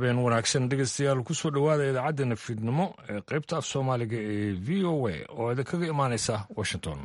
habeen wanaagsan dhegeystayaal kusoo dhowaada idaacaddeena fiidnimo ee qaybta af soomaaliga ee v o a oo idinkaga imaanaysa washington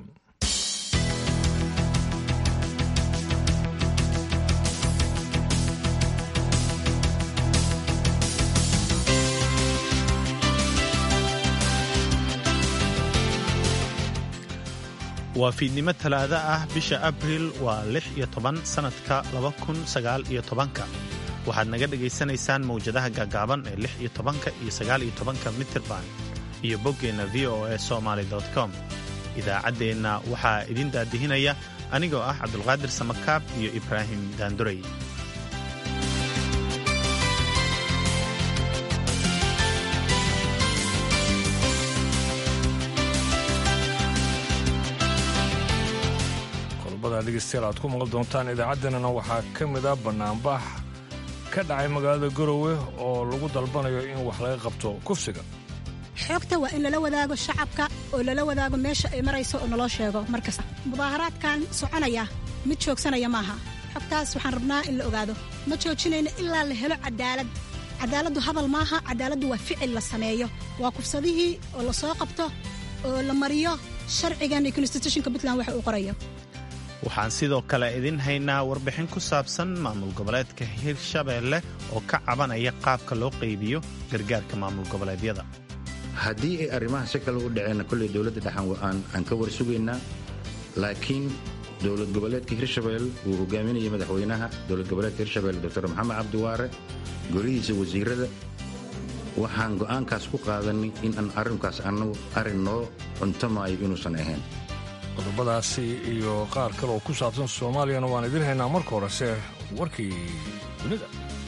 waa fiidnimo talaado ah bisha abriil waa lix iyo toban sannadka laba kun sagaal iyo tobanka waxaad naga dhegaysanaysaan mawjadaha gaagaaban ee lix iyo tobanka iyo sagaal iyo tobanka mitirban iyo boggeenna v o a somaly com idaacaddeenna waxaa idin daadihinaya anigoo ah cabdulqaadir samakaab iyo ibraahim daanduray dhegeystayaal aad ku maqli doontaan idaacaddeenana waxaa ka mid a bannaanbax ka dhacay magaalada garowe oo lagu dalbanayo in wax laga qabto kufsiga xoogta waa in lala wadaago shacabka oo lala wadaago meesha ay marayso oo naloo sheego markasta mudaaharaadkan soconaya mid joogsanaya maaha xogtaas waxaan rabnaa in la ogaado ma joojinayno ilaa la helo cadaalad cadaaladdu hadal maaha cadaaladdu waa ficil la sameeyo waa kufsadihii oo la soo qabto oo la mariyo sharcigan iyo konstitutionka puntland waxa uu qorayo waxaan sidoo kale idin haynaa warbixin ku saabsan maamul goboleedka hirshabeelle oo ka cabanaya qaabka loo qaybiyo gargaarka maamul goboleedyada haddii ay arrimaha si kale u dhaceenna kolley dowladda dhexan aan ka war sugaynaa laakiin dowlad goboleedka hirshabelle uu hogaaminayay madaxweynaha dowlad goboleedka hirshabelle doctor maxamed cabdiwaare golihiisa wasiirada waxaan go'aankaas ku qaadanay in aan arrinkaas annagu arrin noo cuntamaayo inuusan ahayn qodobadaasi iyo qaar kale oo ku saabsan soomaaliyana waan idin haynaa marka horese warkii dunida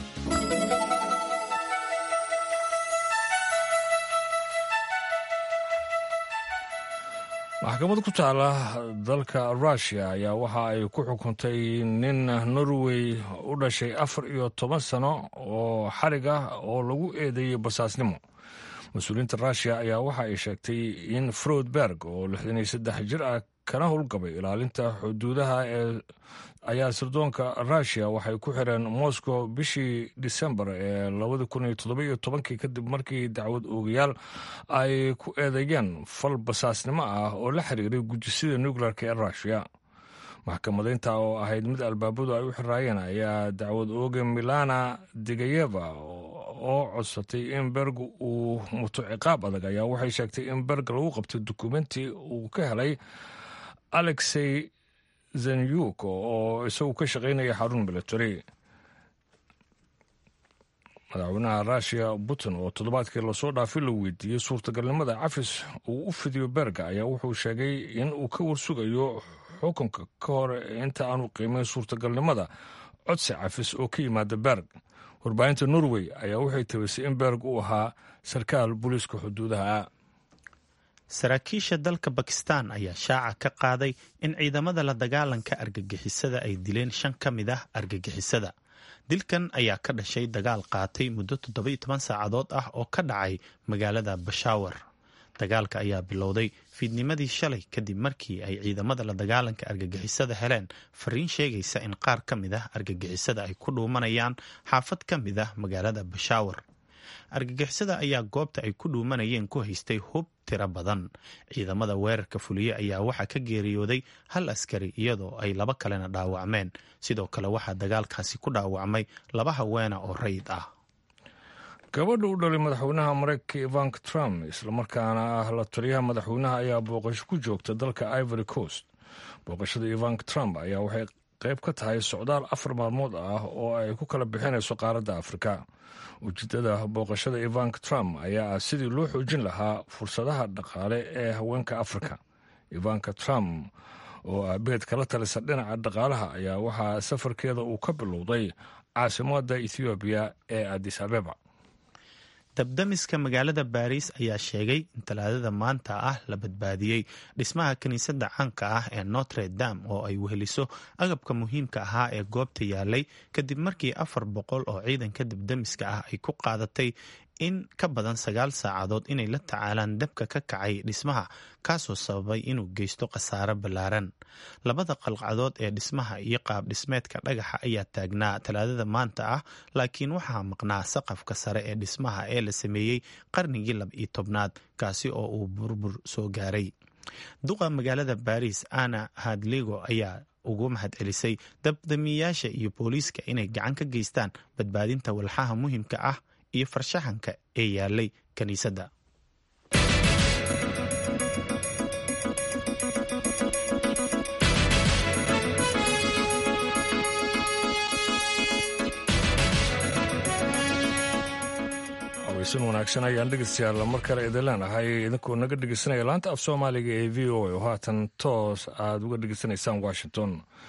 maxkamad ku taala dalka russiya ayaa waxa ay ku xukuntay nin norway u dhashay afar iyo toban sano oo xarig ah oo lagu eedeeyey basaasnimo mas-uuliyiinta russiya ayaa waxa ay sheegtay in froudberg oo lixdan iyo saddex jir ah kana howlgabay ilaalinta xuduudaha ee ayaa sirdoonka russiya waxay ku xireen moscow bishii disembar ee labadi kun iyo toddobiyo tobankii kadib markii dacwad oogayaal ay ku eedeeyeen fal basaasnimo ah oo la xiriiray gujisida nuclearka ee russiya maxkamadaynta oo ahayd mid albaabadu ay u xiraayeen ayaa dacwad ooga milana digayeva oo codsatay in berg uu muto ciqaab adag ayaa waxay sheegtay in berg lagu qabtay dukumenti uu ka helay alexey zenyuk oo isagu ka shaqaynaya xarun military madaxweynaha russiya putin oo toddobaadkii lasoo dhaafay la weydiiyey suurtagalnimada cafis uu u fidiyo berga ayaa wuxuu sheegay in uu ka warsugayo xukunka ka hor inta aanu qiimeyn suurtagalnimada codsi cafis oo ka yimaada berg warbaahinta norway ayaa waxay tabisay in berg uu ahaa sarkaal booliiska xuduudaha saraakiisha dalka bakistan ayaa shaaca ka qaaday in ciidamada la dagaalanka argagixisada ay dileen shan ka mid ah argagixisada dilkan ayaa ka dhashay dagaal qaatay muddo toddoba-iyo toban saacadood ah oo ka dhacay magaalada bashaawar dagaalka ayaa bilowday fiidnimadii shalay kadib markii ay ciidamada la dagaalanka argagixisada heleen fariin sheegaysa in qaar ka mid ah argagixisada ay ku dhuumanayaan xaafad ka mid ah magaalada bashaawar argagixisada ayaa goobta ay ku dhuumanayeen ku haystay hub tiro badan ciidamada weerarka fuliye ayaa waxaa ka geeriyooday hal askari iyadoo ay laba kalena dhaawacmeen sidoo kale waxaa dagaalkaasi ku dhaawacmay laba haweena oo rayid ah gabadha u dhalay madaxweynaha mareykanka ivanka trump islamarkaana ah la taliyaha madaxweynaha ayaa booqasho ku joogta dalka ivory coast booqashada ivanka trump ayaa waxay qayb ka tahay socdaal afar maalmood ah oo ay ku kala bixinayso qaaradda afrika ujeedada booqashada ivanka trump ayaa ah sidii loo xoojin lahaa fursadaha dhaqaale ee haweenka afrika ivanka trump oo ah beed kala talisa dhinaca dhaqaalaha ayaa waxaa safarkeeda uu ka bilowday caasimada ethoobiya ee adis abeba dabdamiska magaalada baariis ayaa sheegay in talaadada maanta ah la badbaadiyey dhismaha kiniisadda caanka ah ee notre dam oo ay weheliso agabka muhiimka ahaa ee goobta yaalay kadib markii afar boqol oo ciidanka dabdamiska ah ay ku qaadatay in ka badan sagaal saacadood inay la tacaalaan dabka ka kacay dhismaha kaasoo sababay inuu geysto khasaare ballaaran labada qalcadood ee dhismaha iyo qaab dhismeedka dhagaxa ayaa taagnaa talaadada maanta ah laakiin waxaa maqnaa saqafka sare ee dhismaha ee la sameeyey qarnigii laba iyo tobnaad kaasi oo uu burbur soo gaaray duqa magaalada baris ana hadligo ayaa ugu mahadcelisay dabdamiyayaasha iyo booliiska inay gacan ka geystaan badbaadinta walxaha muhiimka ah iyo farshaxanka ee yaalay kiniisadda weysan wanaagsan ayaan dhegeystayaal mar kale idin leenahay idinkoo naga dhegeysanaya laanta af soomaaliga ee v o a oo haatan toos aada uga dhegeysanaysaan washington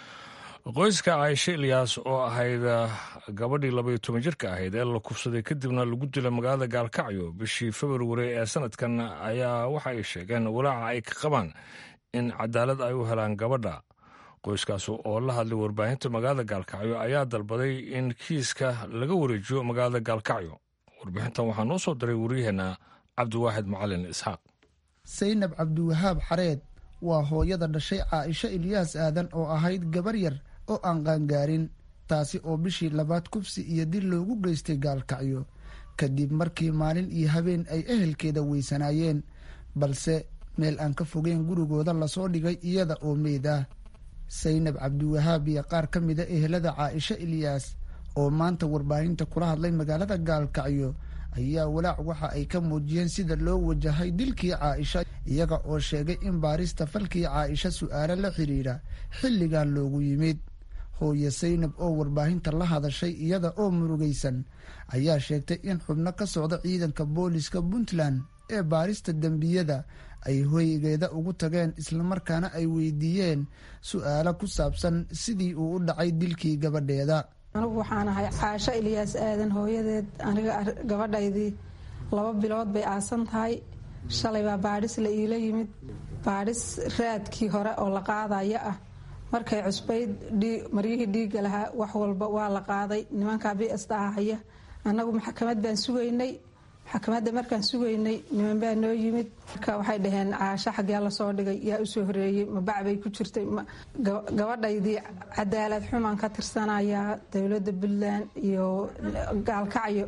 qoyska caaisho ilyaas oo ahayd gabadhii labaiyo toban jirka ahayd ee la kufsaday kadibna lagu dilay magaalada gaalkacyo bishii februari ee sanadkan ayaa waxa ay sheegeen walaaca ay ka qabaan in cadaalad ay u helaan gabadha qoyskaas oo la hadlay warbaahinta magaalada gaalkacyo ayaa dalbaday in kiiska laga wareejiyo magaalada gaalkacyo warbixintan waxaa noo soo diray waryaheena cabdiwaaxid macalin isxaaq saynab cabdiwahaab xareed waa hooyada dhashay caaisho ilyaas aadan oo ahayd gabar yar oo aan qaangaarin taasi oo bishii labaad kufsi iyo dil loogu geystay gaalkacyo kadib markii maalin iyo habeen ay ehelkeeda weysanaayeen balse meel aan ka fogeyn gurigooda lasoo dhigay iyada oo meyd ah saynab cabdiwahaab iyo qaar ka mida ehelada caaisho ilyaas oo maanta warbaahinta kula hadlay magaalada gaalkacyo ayaa walaac waxa ay ka muujiyeen sida loo wajahay dilkii caaisha iyaga oo sheegay in baarista falkii caaisha su-aalo la xidhiidha xilligan loogu yimid hooye saynab oo warbaahinta la hadashay iyada oo murugaysan ayaa sheegtay in xubno ka socda ciidanka booliska puntland ee baarista dembiyada ay hoygeeda ugu tageen islamarkaana ay weydiiyeen su-aalo ku saabsan sidii uu u dhacay dilkii gabadheeda anigu waxaan ahay caasho ilyaas aadan hooyadeed aniga gabadhaydii laba bilood bay aasan tahay shalay baa baadhis la iila yimid baadhis raadkii hore oo la qaadaya ah markay cusbayd maryihii dhiigga lahaa wax walba waa la qaaday nimankaa bista ahaya annagu maxkamad baan sugaynay maxkamadda markaan sugaynay niman baa noo yimid marka waxay dhaheen caasho xaggee lasoo dhigay yaa usoo horeeyey mabacbay ku jirtay gabadhaydii cadaalad xumaan ka tirsanayaa dowladda puntland iyo gaalkacyo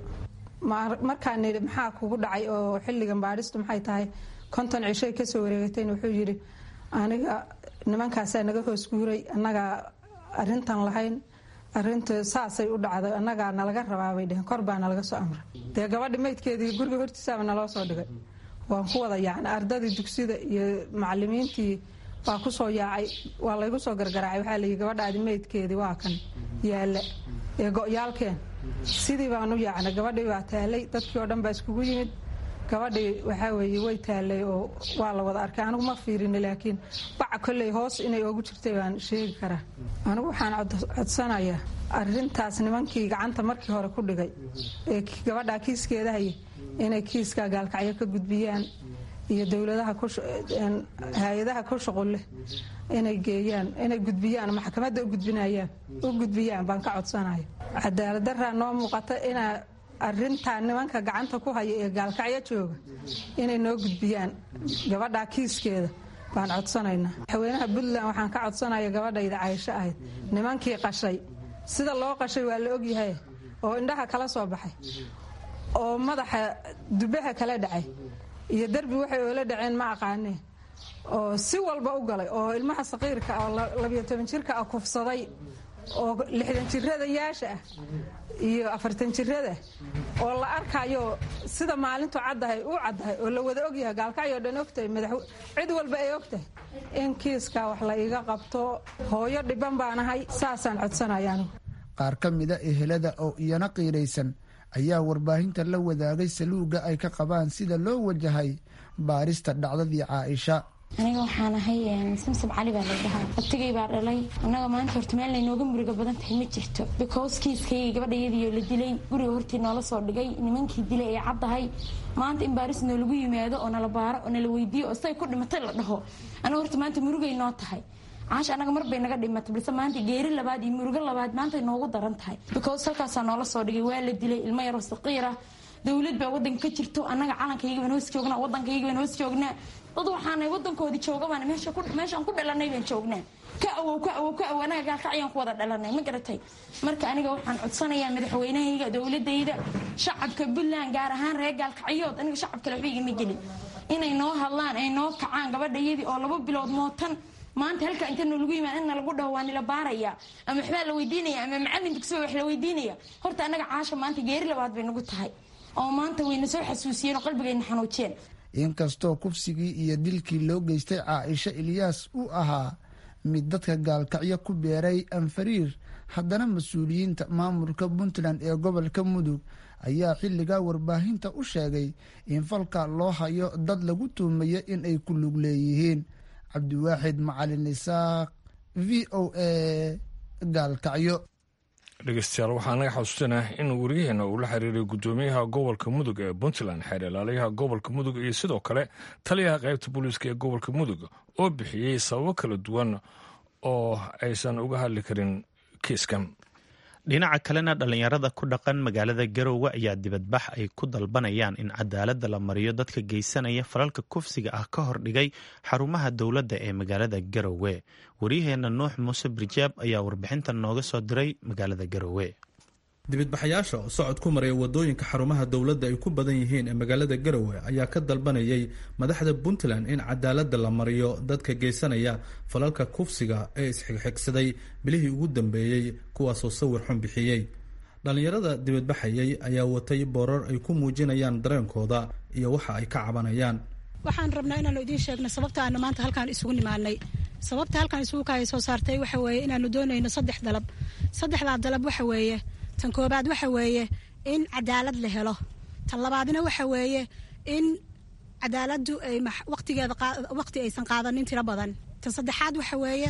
markaan nidhi maxaa kugu dhacay oo xilligan baadhistu maxay tahay konton cishay kasoo wareegatayna wuxuu yidhi aniga nimankaasaa naga hoos guuray annagaa arintan lahayn arinta saasay u dhacday annagaa nalaga rabaabay dheheen kor baa nalaga soo amray dee gabadhi maydkeedii guriga hortiisaaba naloo soo dhigay waan ku wada yaacnay ardadii dugsida iyo macalimiintii waa kusoo yaacay waa laygu soo gargaraacay waxaa layihi gabadhaadi maydkeedii waa kan yaalla ee go-yaalkeen sidii baan u yaacnay gabadhii baa taalay dadkii oo dhan baa iskugu yimid gabadhii waxaa weeye way taalay oo waa la wada arkay anigu ma fiirini laakiin baca kolley hoos inay oogu jirtay baan sheegi karaa anigu waxaan codsanayaa arintaas nimankii gacanta markii hore ku dhigay ee gabadhaa kiiskeeda haya inay kiiska gaalkacyo ka gudbiyaan iyo dowladaha hay-adaha ku shuqul leh inay geeyaan inay gudbiyaan maxkamadda u gudbinayaan u gudbiyaan baan ka codsanaya cadaaladdaraa noo muuqata inaa arintaa nimanka gacanta ku haya ee gaalkacyo jooga inay noo gudbiyaan gabadhaa kiiskeeda baan codsanaynaa madaxweynaha puntland waxaan ka codsanaya gabadhayda caysho ahayd nimankii qashay sida loo qashay waa la ogyahay oo indhaha kala soo baxay oo madaxa dubaha kala dhacay iyo derbi waxay oola dhaceen ma aqaanee oo si walba u galay oo ilmaha saqiirka oo labiyo toban jirka ah kufsaday oo lixdan jirada yaasha ah iyo afartan jirada oo la arkayo sida maalintu caddahay uu caddahay oo la wada ogyahay gaalkacyo dhan ogtahay madax cid walba ay ogtahay in kiiskaa wax la iga qabto hooyo dhiban baanahay saasaan codsanaya anigu qaar ka mida ehelada oo iyana qiiraysan ayaa warbaahinta la wadaagay saluuga ay ka qabaan sida loo wajahay baarista dhacdadii caaisha aniga waxaan ahay samsam cali baa la dhahaa abtigay baa dhalay annaga maanta horta meel laynooga muriga badan tahay ma jirto because kiiskayga gabadhayadiioo la dilay guriga hortii noola soo dhigay nimankii dilay ay caddahay maanta in baaris noolagu yimaado oo nala baaro oo nala weydiiyo oo say ku dhimatay la dhaho anaga horta maanta murugay noo tahay caasha annaga mar bay naga dhimatay balse maanta geeri labaad iyo murugo labaad maantay noogu daran tahay because halkaasaa noola soo dhigay waa la dilay ilmo yaroo saqiira dowlad baa wadanka ka jirto annaga calankayga baan hoos joognaa wadankayga baan hoos joognaa dad waxaanay wadankoodii joogabaan meeshaan ku dhalanay baan joognaa ka awow ka awow ka awow anaga gaalkacyaan ku wada dhalanay ma garatay marka aniga waxaan codsanayaa madaxweynahayga dowladayda shacabka puntland gaar ahaan reer gaalkacyood aniga shacabkale waxba igama gelin inay noo hadlaan ay noo kacaan gabadhayadii oo laba bilood mootan maanta halka inta nalagu yimaad in nalagu dhaho waa nila baaraya ama waxbaa la weydiinaya ama macalin dugsiba wax la weydiinaya horta anaga caasha maanta geeri labaad bay nagu tahay oo maanta wayna soo xasuusiyeen oo qalbigayna xanuujiyeen inkastoo kufsigii iyo dilkii loo geystay caaisha ilyaas uu ahaa mid dadka gaalkacyo ku beeray anfariir haddana mas-uuliyiinta maamulka puntland ee gobolka mudug ayaa xilligaa warbaahinta u sheegay in falka loo hayo dad lagu tuumayo in ay ku lug leeyihiin cabdiwaaxid macalin isaaq v o a gaalkacyo dhegeystayaal waxaa naga xasuusanah in wariyaheena uu la xiriiray guddoomiyaha gobolka mudug ee puntland xeer ilaaliyaha gobolka mudug iyo sidoo kale taliyaha qaybta booliiska ee gobolka mudug oo bixiyey sababo kala duwan oo aysan uga hadli karin kiiskan dhinaca kalena dhallinyarada ku dhaqan magaalada garowe ayaa dibadbax ay ku dalbanayaan in cadaaladda la mariyo dadka geysanaya falalka kufsiga ah ka hordhigay xarumaha dowladda ee magaalada garowe waryaheena nuux muuse birjaab ayaa warbixintan nooga soo diray magaalada garowe dibadbaxayaasha oo socod ku maraya wadooyinka xarumaha dowladda ay ku badan yihiin ee magaalada garowe ayaa ka dalbanayay madaxda puntland in cadaaladda la mariyo dadka geysanaya falalka kufsiga ee isxigxigsaday bilihii ugu dambeeyey kuwaasoo sawir xun bixiyey dhallinyarada dibadbaxayay ayaa watay boorar ay ku muujinayaan dareenkooda iyo waxa ay ka cabanayaan waxaan rabnaa inaanu idiin sheegno sababta aanu maanta halkaan isugu nimaanay sababta halkaan isugu kaaya soo saartay waxa weeye inaanu doonayno saddex dalab saddexdaa dalab waxa weeye tan koobaad waxa weeye in cadaalad la helo tan labaadna waxa weeye in cadaaladdu ay waqtigeeda waqti aysan qaadanin tiro badan tan saddexaad waxa weeye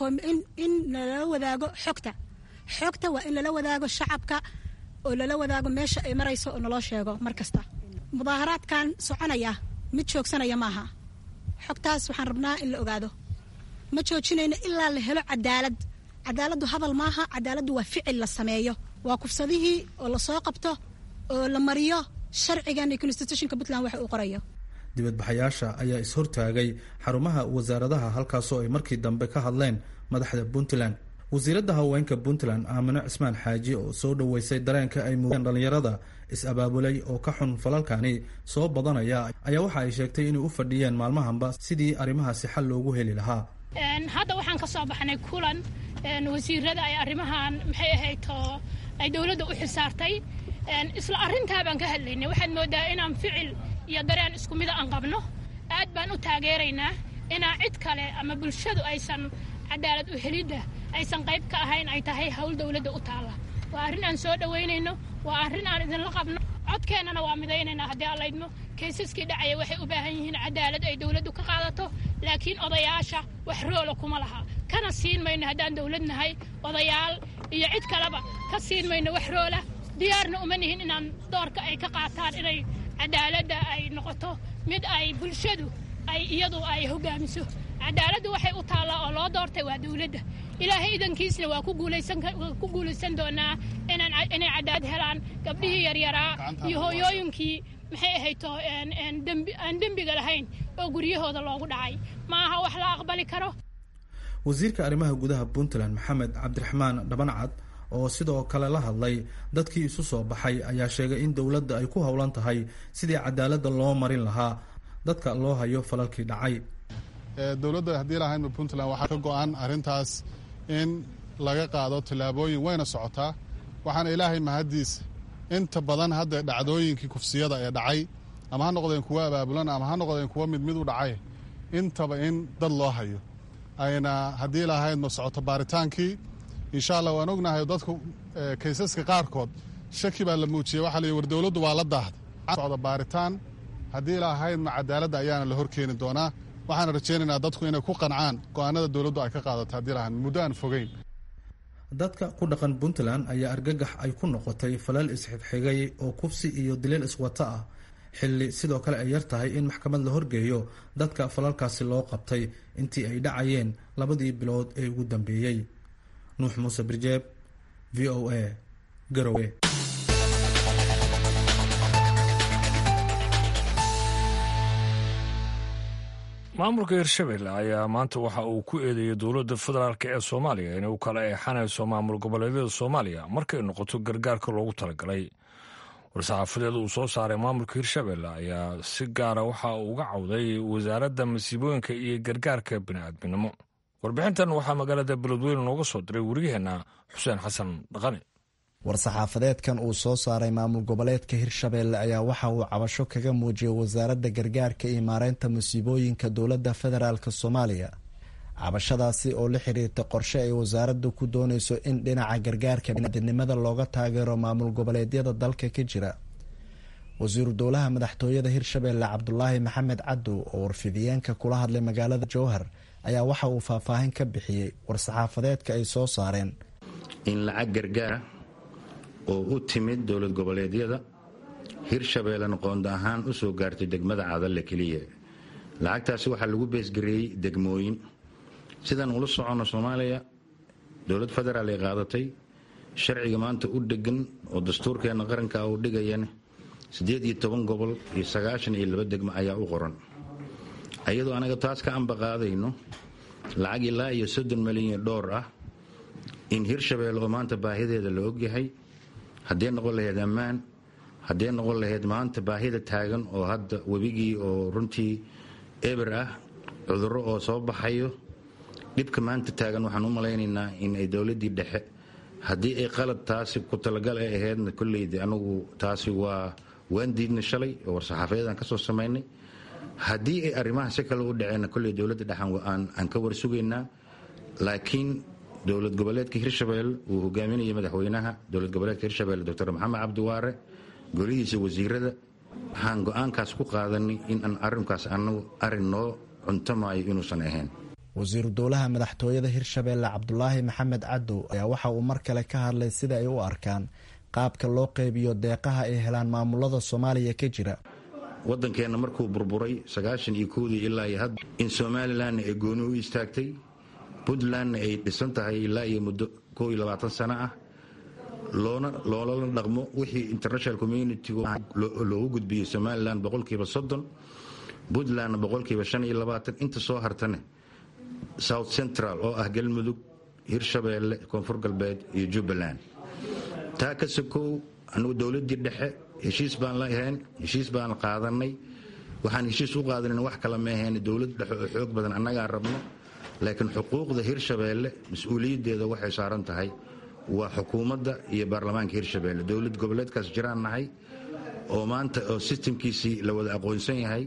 in lala wadaago xogta xogta waa in lala wadaago shacabka oo lala wadaago meesha ay marayso oo naloo sheego mar kasta mudaaharaadkan soconaya mid joogsanaya maaha xogtaas waxaan rabnaa in la ogaado ma joojinayno ilaa la helo cadaalad cadaaladdu hadal maaha cadaaladdu waa ficil la sameeyo waa kufsadihii oo lasoo qabto oo la mariyo sharcigan iyo constitutionka puntland waxa uu qorayo dibadbaxayaasha ayaa is-hortaagay xarumaha wasaaradaha halkaasoo ay markii dambe ka hadleen madaxda puntland wasiiradda haweenka puntland aamino cismaan xaaji oo soo dhoweysay dareenka ay muugeen dhallinyarada is-abaabulay oo ka xun falalkani soo badanaya ayaa waxa ay sheegtay inay u fadhiyeen maalmahanba sidii arrimahaasi xal loogu heli lahaa hadda waxaan ka soo baxnay kulan wasiirada ay arrimahan maxay ahayto ay dowladda u xisaartay isla arrintaa baan ka hadlaynay waxaad moodaa inaan ficil iyo dareen isku mida aan qabno aad baan u taageeraynaa inaa cid kale ama bulshadu aysan cadaalad u helidda aysan qayb ka ahayn ay tahay hawl dowladda u taalla waa arrin aan soo dhowaynayno waa arrin aan idinla qabno codkeennana waa midaynaynaa haddii aan laydmo kaysaskii dhacaya waxay u baahan yihiin cadaalad ay dowladdu ka qaadato laakiin odayaasha wax roola kuma laha kana siin mayno haddaan dowlad nahay odayaal iyo cid kaleba ka siin mayno wax roola diyaarna uma nihin inaan doorka ay ka qaataan inay cadaaladda ay noqoto mid ay bulshadu ay iyadu ay hogaamiso cadaaladdu waxay u taallaa oo loo doortay waa dowladda ilaahay idankiisna waa ku guulaysan doonaa inay cadaalad helaan gabdhihii yaryaraa iyo hooyooyinkii maxay ahayto aan dembiga lahayn oo guryahooda loogu dhacay ma aha wax la aqbali karo wasiirka arrimaha gudaha puntland maxamed cabdiraxmaan dhabancad oo sidoo kale la hadlay dadkii isu soo baxay ayaa sheegay in dowladda ay ku howlan tahay sidii cadaaladda loo marin lahaa dadka loo hayo falalkii dhacay dowladda haddii lahaynba puntland waxaa ka go-an arrintaas in laga qaado tallaabooyin wayna socotaa waxaana ilaahay mahaddiis inta badan hadda dhacdooyinkii kufsiyada ee dhacay ama ha noqdeen kuwo abaabulan ama ha noqdeen kuwo mid mid u dhacay intaba in dad loo hayo ayna haddii lahaydma socoto baaritaankii insha allah waan ognahay dadku kaysaska qaarkood shaki baa la muujiyey waxaa la war dowladdu waa la daahday socda baaritaan haddii lahaydma cadaaladda ayaana la horkeeni doonaa waxaana rajaynaynaa dadku inay ku qancaan go-aanada dowladdu ay ka qaadato haddii lahayd muddo aan fogeyn dadka ku dhaqan puntland ayaa argagax ay ku noqotay falal isxigxigay oo kufsi iyo daliil iswato ah xilli sidoo kale ay yar tahay in maxkamad la horgeeyo dadka falalkaasi loo qabtay intii ay dhacayeen labadii bilood ee ugu dambeeyey nuux muuse birjeeb v o a garowe maamulka hirshabelle ayaa maanta waxa uu ku eedeeyey dowladda federaalk ee soomaaliya inay u kala eexanayso maamul goboleedyada soomaaliya markay noqoto gargaarka loogu talagalay war-saxaafadeed uu soo saaray maamulka hirshabelle ayaa si gaara waxa uu uga cawday wasaaradda masiibooyinka iyo gargaarka bini'aadminimo warbixintan waxaa magaalada beledweyne nooga soo diray wariyaheenna xuseen xasan dhaqani war-saxaafadeedkan uu soo saaray maamul goboleedka hirshabelle ayaa waxa uu cabasho kaga muujiyey wasaaradda gargaarka iyo maareynta musiibooyinka dowladda federaalk soomaaliya cabashadaasi oo la xiriirta qorshe ay wasaaraddu ku dooneyso in dhinaca gargaarka biniadinimada looga taageero maamul goboleedyada dalka ka jira wasiiru dowlaha madaxtooyada hirshabelle cabdulaahi maxamed cadow oo warfidiyeenka kula hadlay magaalada jowhar ayaa waxa uu faahfaahin ka bixiyey war-saxaafadeedka ay soo saareen in lacag gargaara oo u timid dowlad goboleedyada hirshabeellena qoonda ahaan u soo gaartay degmada cadalle keliya lacagtaasi waxaa lagu beesgareeyey degmooyin sidaan ula soconno soomaaliya dowlad federaal ay qaadatay sharciga maanta u dhegan oo dastuurkeenna qaranka uu dhigayana siddeed iyo toban gobol iyo sagaashan iyo laba degmo ayaa u qoran ayadoo anaga taas ka amba qaadayno lacag ilaa iyo soddon malyan dhowr ah in hirshabeelle oo maanta baahideeda la ogyahay haddee noqon lahayd ammaan haddee noqon lahayd maanta baahida taagan oo hadda webigii oo runtii eber ah cudurro oo soo baxayo dhibka maanta taagan waxaan u malaynaynaa in ay dowladdii dhexe haddii ay qalad taasi ku talagal ay ahaydna kolleyda anagu taasi waa waan diidna shalay oo war-saxaafadeedaan ka soo samaynay haddii ay arrimaha si kale u dhaceenna kolley dowladda dhexan aan ka warsugaynaa laakiin dowlad goboleedka hirshabelle uu hogaaminayay madaxweynaha dowlad goboleedka hirshabelle doctor maxamed cabdiwaare golihiisa wasiirada waxaan go-aankaas ku qaadanay in aan arrinkaas anagu arrin noo cuntamayo inuusan ahayn wasiiru dowlaha madaxtooyada hirshabelle cabdulaahi maxamed cadow ayaa waxa uu mar kale ka hadlay sida ay u arkaan qaabka loo qeybiyo deeqaha ay helaan maamulada soomaaliya ka jira waddankeenna markuu burburay sagaashan iyo kowdii ilaa iyo hadda in somalilanna ay gooni u istaagtay puntlandna ay dhisan tahay ilaa iyo muddo koo iyo labaatan sano ah loona loolala dhaqmo wixii international community loogu gudbiyey somalilan boqolkiiba soddon puntlandna boqolkiiba shan iyo labaatan inta soo hartane south central oo ah galmudug hirshabeelle koonfur galbeed iyo jubbaland taa ka sokow anugu dowladdii dhexe heshiis baan la ahayn heshiis baan qaadanay waxaan heshiis u qaadanan wax kale ma ahayn dowlad dhexe oo xoog badan annagaa rabno laakiin xuquuqda hirshabeelle mas-uuliyaddeeda waxay saaran tahay waa xukuumadda iyo baarlamaanka hirshabeelle dowlad goboleedkaas jiraan nahay oo maanta oo sistamkiisii la wada aqoonsan yahay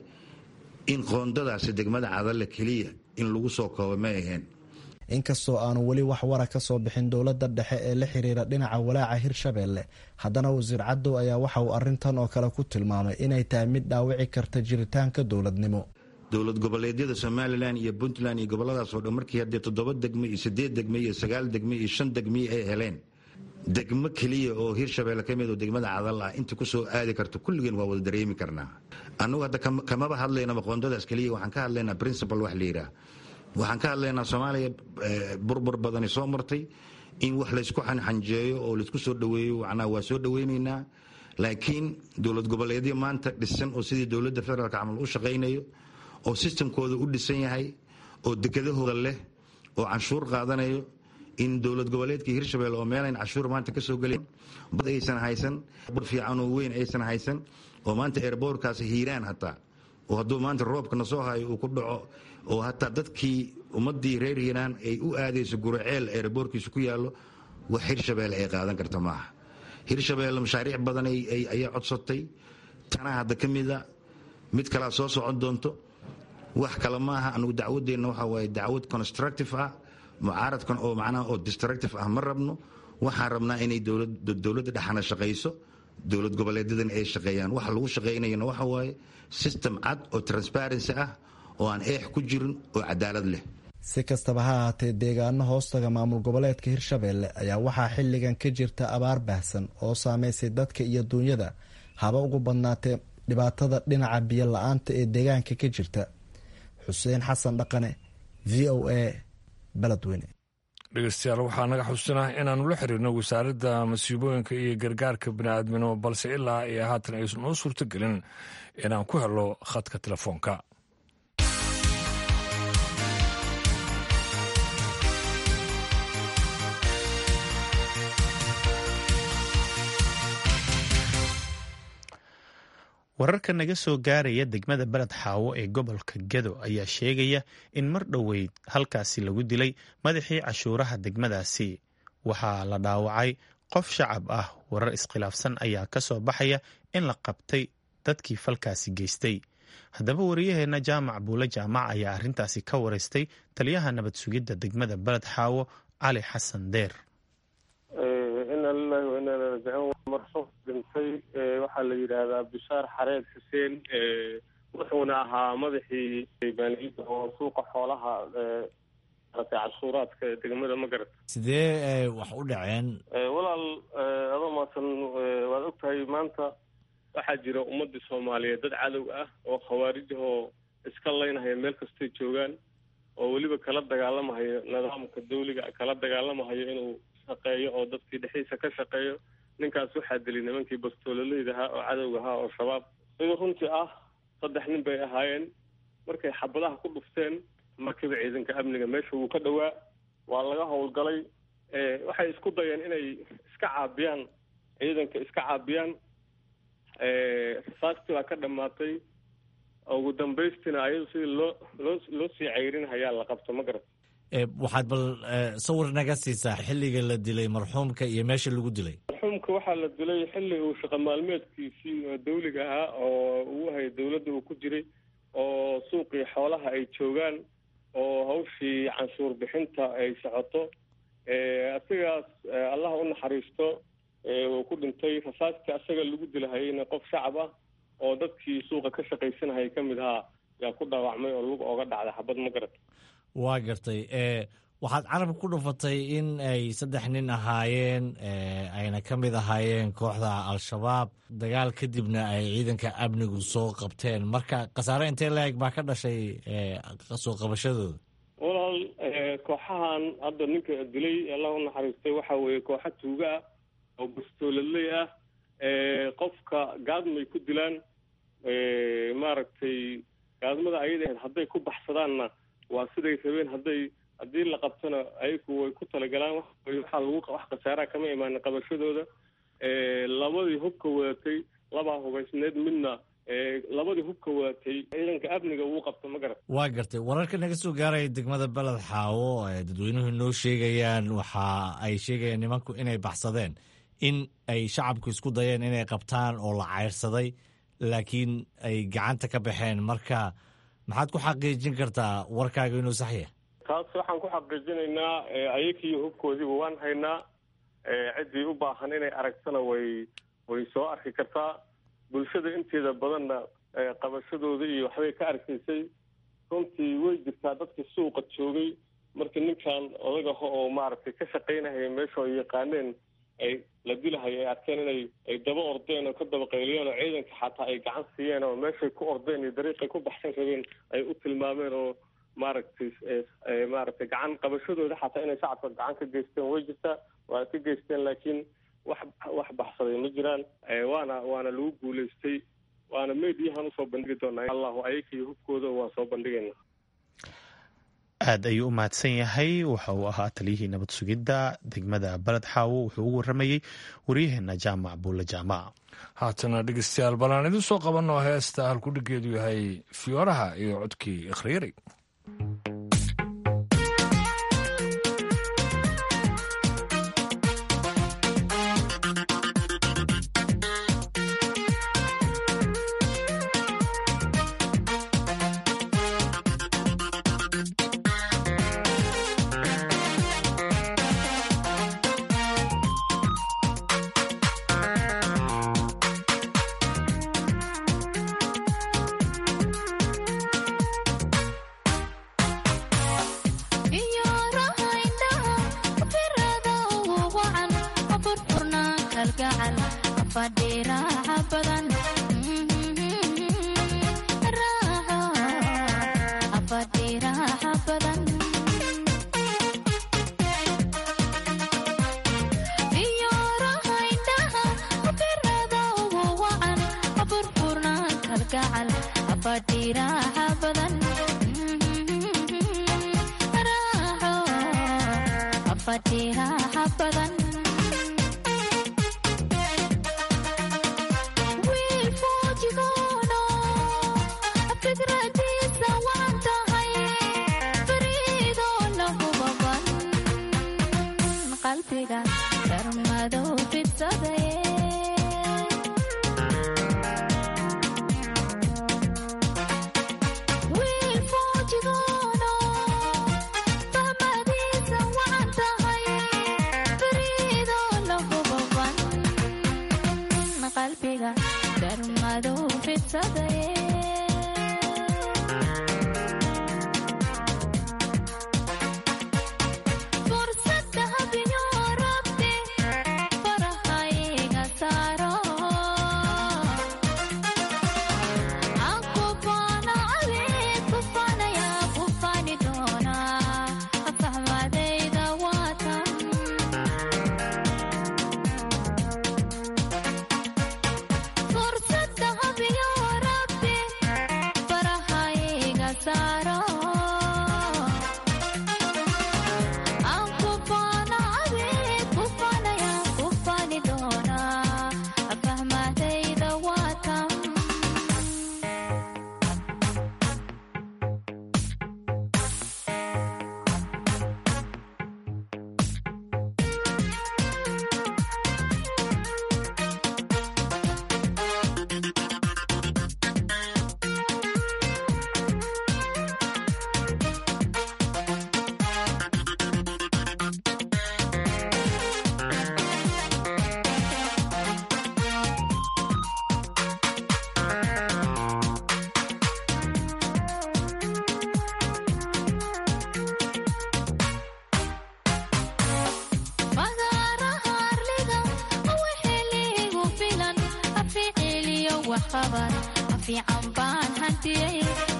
in qoondadaasi degmada cadalle keliya in lagu soo koobo ma ahayn inkastoo aanu weli wax wara ka soo bixin dowladda dhexe ee la xiriira dhinaca walaaca hirshabelle haddana wasiir cadow ayaa waxa uu arrintan oo kale ku tilmaamay inay tahay mid dhaawici karta jiritaanka dowladnimo dowlad goboleedyada somalilan iyo puntland iyo goboladaasoo dhan markii haddee toddoba degme iyo siddeed degme iyo sagaal degme iyo shan degme ay heleen degmo keliya oo hirshabelle ka mid oo degmada cadal ah inta ku soo aadi karto kulligeen waa wada dareemi karnaa annugu hadda kamaba hadlaynaba qoondadaas keliya waxaan ka hadlaynaa principal wax la yidhaah waxaan ka hadlaynaa soomaaliya burbur badani soo martay in wax laysku xanxanjeeyo oo laysku soo dhoweeyo macnaha waa soo dhoweynaynaa laakiin dowlad goboleedyo maanta dhisan oo sidii dowladda federaalka camal u shaqaynayo oo sistamkooda u dhisan yahay oo dekedahooda leh oo canshuur qaadanayo in dowlad goboleedkii hirshabelle oo meelayn canshuur maanta kasoo gelen bad aysan haysan bad fiican oo weyn aysan haysan oo maanta eerboorkaas hiiraan hataa oo hadduu maanta roobkana soo hayo uu ku dhaco oo hataa dadkii ummadii reer hiiraan ay u aadayso guraceel eerboorkiisu ku yaallo wax hirshabelle ay qaadan karta maaha hirshabelle mashaariic badan ayaa codsatay tanaa hadda ka mida mid kalaa soo socon doonto wax kale maaha anugu dacwadeenna waxa waaye dacwad constructive ah mucaaradkan oo macnaha oo destructive ah ma rabno waxaan rabnaa inay dowladda dhexana shaqayso dowlad goboleedyadan ay shaqeeyaan waxa lagu shaqaynayana waxa waaye system cad oo transparency ah oo aan eex ku jirin oo cadaalad leh si kastaba ha ahaatee deegaano hoostaga maamul goboleedka hirshabelle ayaa waxaa xilligan ka jirta abaar baahsan oo saameysay dadka iyo duunyada haba ugu badnaatee dhibaatada dhinaca biyo la-aanta ee deegaanka ka jirta xuseen xasan dhaqane v o a beledweyne dhegeystayaal waxaa naga xusinah inaanu la xiriirno wasaaradda masiibooyinka iyo gargaarka bini'aadminimo balse ilaa iyo haatan aysan noo suurto gelin inaan ku helo khadka telefoonka wararka naga soo gaaraya degmada beled xaawo ee gobolka gado ayaa sheegaya in mar dhoweyd halkaasi lagu dilay madaxii cashuuraha degmadaasi waxaa la dhaawacay qof shacab ah warar iskhilaafsan ayaa ka soo baxaya in la qabtay dadkii falkaasi geystay haddaba wariyaheenna jaamac buule jaamac ayaa arrintaasi ka wareystay taliyaha nabad sugidda degmada beled xaawo cali xasan deer ina lilahi wa ina ilaihi raajicuun marxuum dhintay waxaa la yidhaahdaa bishaar xareed xuseen wuxuuna ahaa madaxii maaliyadda oo suuqa xoolaha maratay cashuuraadka degmada magarad sidee wax u dhaceen walaal adoo maasan waad ogtahay maanta waxaa jira ummadii soomaaliyeed dad cadow ah oo khawaarij ahoo iska laynahaya meel kastay joogaan oo weliba kala dagaalamahayo nidaamka dawliga kala dagaalamahayo inuu shaqeeyo oo dadkii dhexdiisa ka shaqeeyo ninkaas waxaa dilay nimankii bastoololeyda ahaa oo cadowga ahaa oo shabaab sidii runtii ah saddex nin bay ahaayeen markay xabadaha ku dhufteen markiiba ciidanka amniga meesha wuu ka dhowaa waa laga howlgalay waxay isku dayeen inay iska caabiyaan ciidanka iska caabiyaan rasaastii baa ka dhammaatay ugu dambaystina ayadu sidii loo loo loo sii ceyrin hayaa la qabto ma garat waxaad bal sawir naga siisaa xilliga la dilay marxuumka iyo meesha lagu dilay marxuumka waxaa la dilay xilli uu shaqo maalmeedkiisii dawliga ahaa oo uu hayay dawladda uu ku jiray oo suuqii xoolaha ay joogaan oo hawshii canshuur bixinta ay socoto asigaas allaha u naxariisto uu ku dhintay rasaastii asaga lagu dilahayeyna qof shacab ah oo dadkii suuqa ka shaqaysanahayay ka mid ahaa yaa ku dhaawacmay oo lug ooga dhacday xabad ma garat waa gartay waxaad carabka ku dhufatay in ay saddex nin ahaayeen ayna ka mid ahaayeen kooxda al-shabaab dagaal kadibna ay ciidanka amnigu soo qabteen marka khasaare intee la-eg baa ka dhashay soo qabashadooda walaal kooxahan hadda ninka dilay allah u naxariistay waxa weeye kooxa tuuga ah oo bastooladley ah qofka gaadmay ku dilaan maaragtay gaadmada ayada hadday ku baxsadaanna waa siday rabeen hadday haddii la qabtona ayagu way ku talagalaan waxaa lagu wax khasaaraha kama imaanin qabashadooda labadii hubka wadatay labaa hubaysneed midna labadii hubka wadatay ciidanka amniga wuu qabta ma garat waa gartay wararka naga soo gaaraya degmada beled xaawo dadweynuhu noo sheegayaan waxa ay sheegayaan nimanku inay baxsadeen in ay shacabku isku dayeen inay qabtaan oo la cayrsaday laakiin ay gacanta ka baxeen marka maxaad ku xaqiijin kartaa warkaaga inuu sax yahay taas waxaan ku xaqiijinaynaa ayakii hubkoodiiba waan haynaa ciddii u baahan inay aragtana way way soo arki kartaa bulshada inteeda badanna qabashadooda iyo waxbay ka arkaysay runtii way jirtaa dadkii suuqa joogay markii ninkan odagaha oo maaragtay ka shaqaynahaya meesha ay yaqaaneen ay la dilahay ay arkeen inay ay daba ordeen oo ka daba qayliyeen oo ciidanka xataa ay gacan siiyeen oo meeshay ku ordeen iyo dariiqay ku baxsan rabeen ay u tilmaameen oo maaragtay maaragtay gacan qabashadooda xataa inay shacabka gacan ka geysteen way jirtaa waa ka geysteen laakiin wax wax baxsaday ma jiraan waana waana lagu guulaystay waana mediyahan usoo bandhigi doonaa allahu ayakii hubkooda waan soo bandhigayna aad ayuu u mahadsan yahay waxa uu ahaa taliyihii nabad sugidda degmada baled xaawo wuxuu ugu waramayey waryaheena jaamac buulle jaamac haatana dhegeystayaal balaan idin soo qabanoo heesta halkudhigeedu yahay fiyooraha iyo codkii ikhriiri wiil foojigo waxqaban fiican baan hantiyey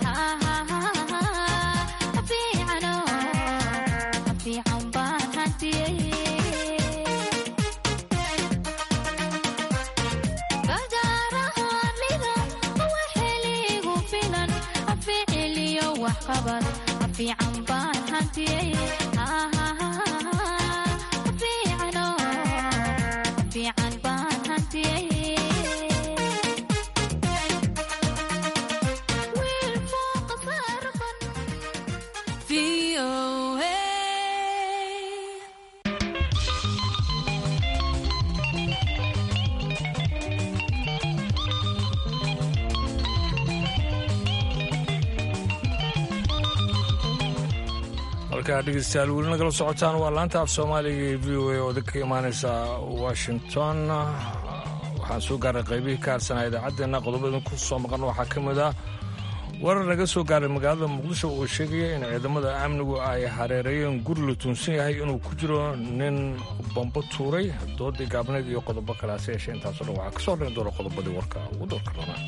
fiican baan hantiyey badaarahanida waxeligu filan ficiliyo waxqaban fiican baan hantiyey fiican baan hantiyey wiil fooqa saarfan VOA halkaa dhegeystayaal weli nagala socotaan waa laanta af soomaaliga ee v o a oo idinka imaaneysa washington waxaan soo gaaray qaybihii ka harsanaa idaacaddeenna qodobada ku soo maqan waxaa ka mid ah warar naga soo gaaray magaalada muqdisho oo sheegaya in ciidamada amnigu ay hareereeyeen guri la tuunsan yahay inuu ku jiro nin bambo tuuray doodii gaabneed iyo qodobo kale hase yeeshee intaasoo dhan waxaa ka soo dhan doona qodobadii warka ugu doorka doonaa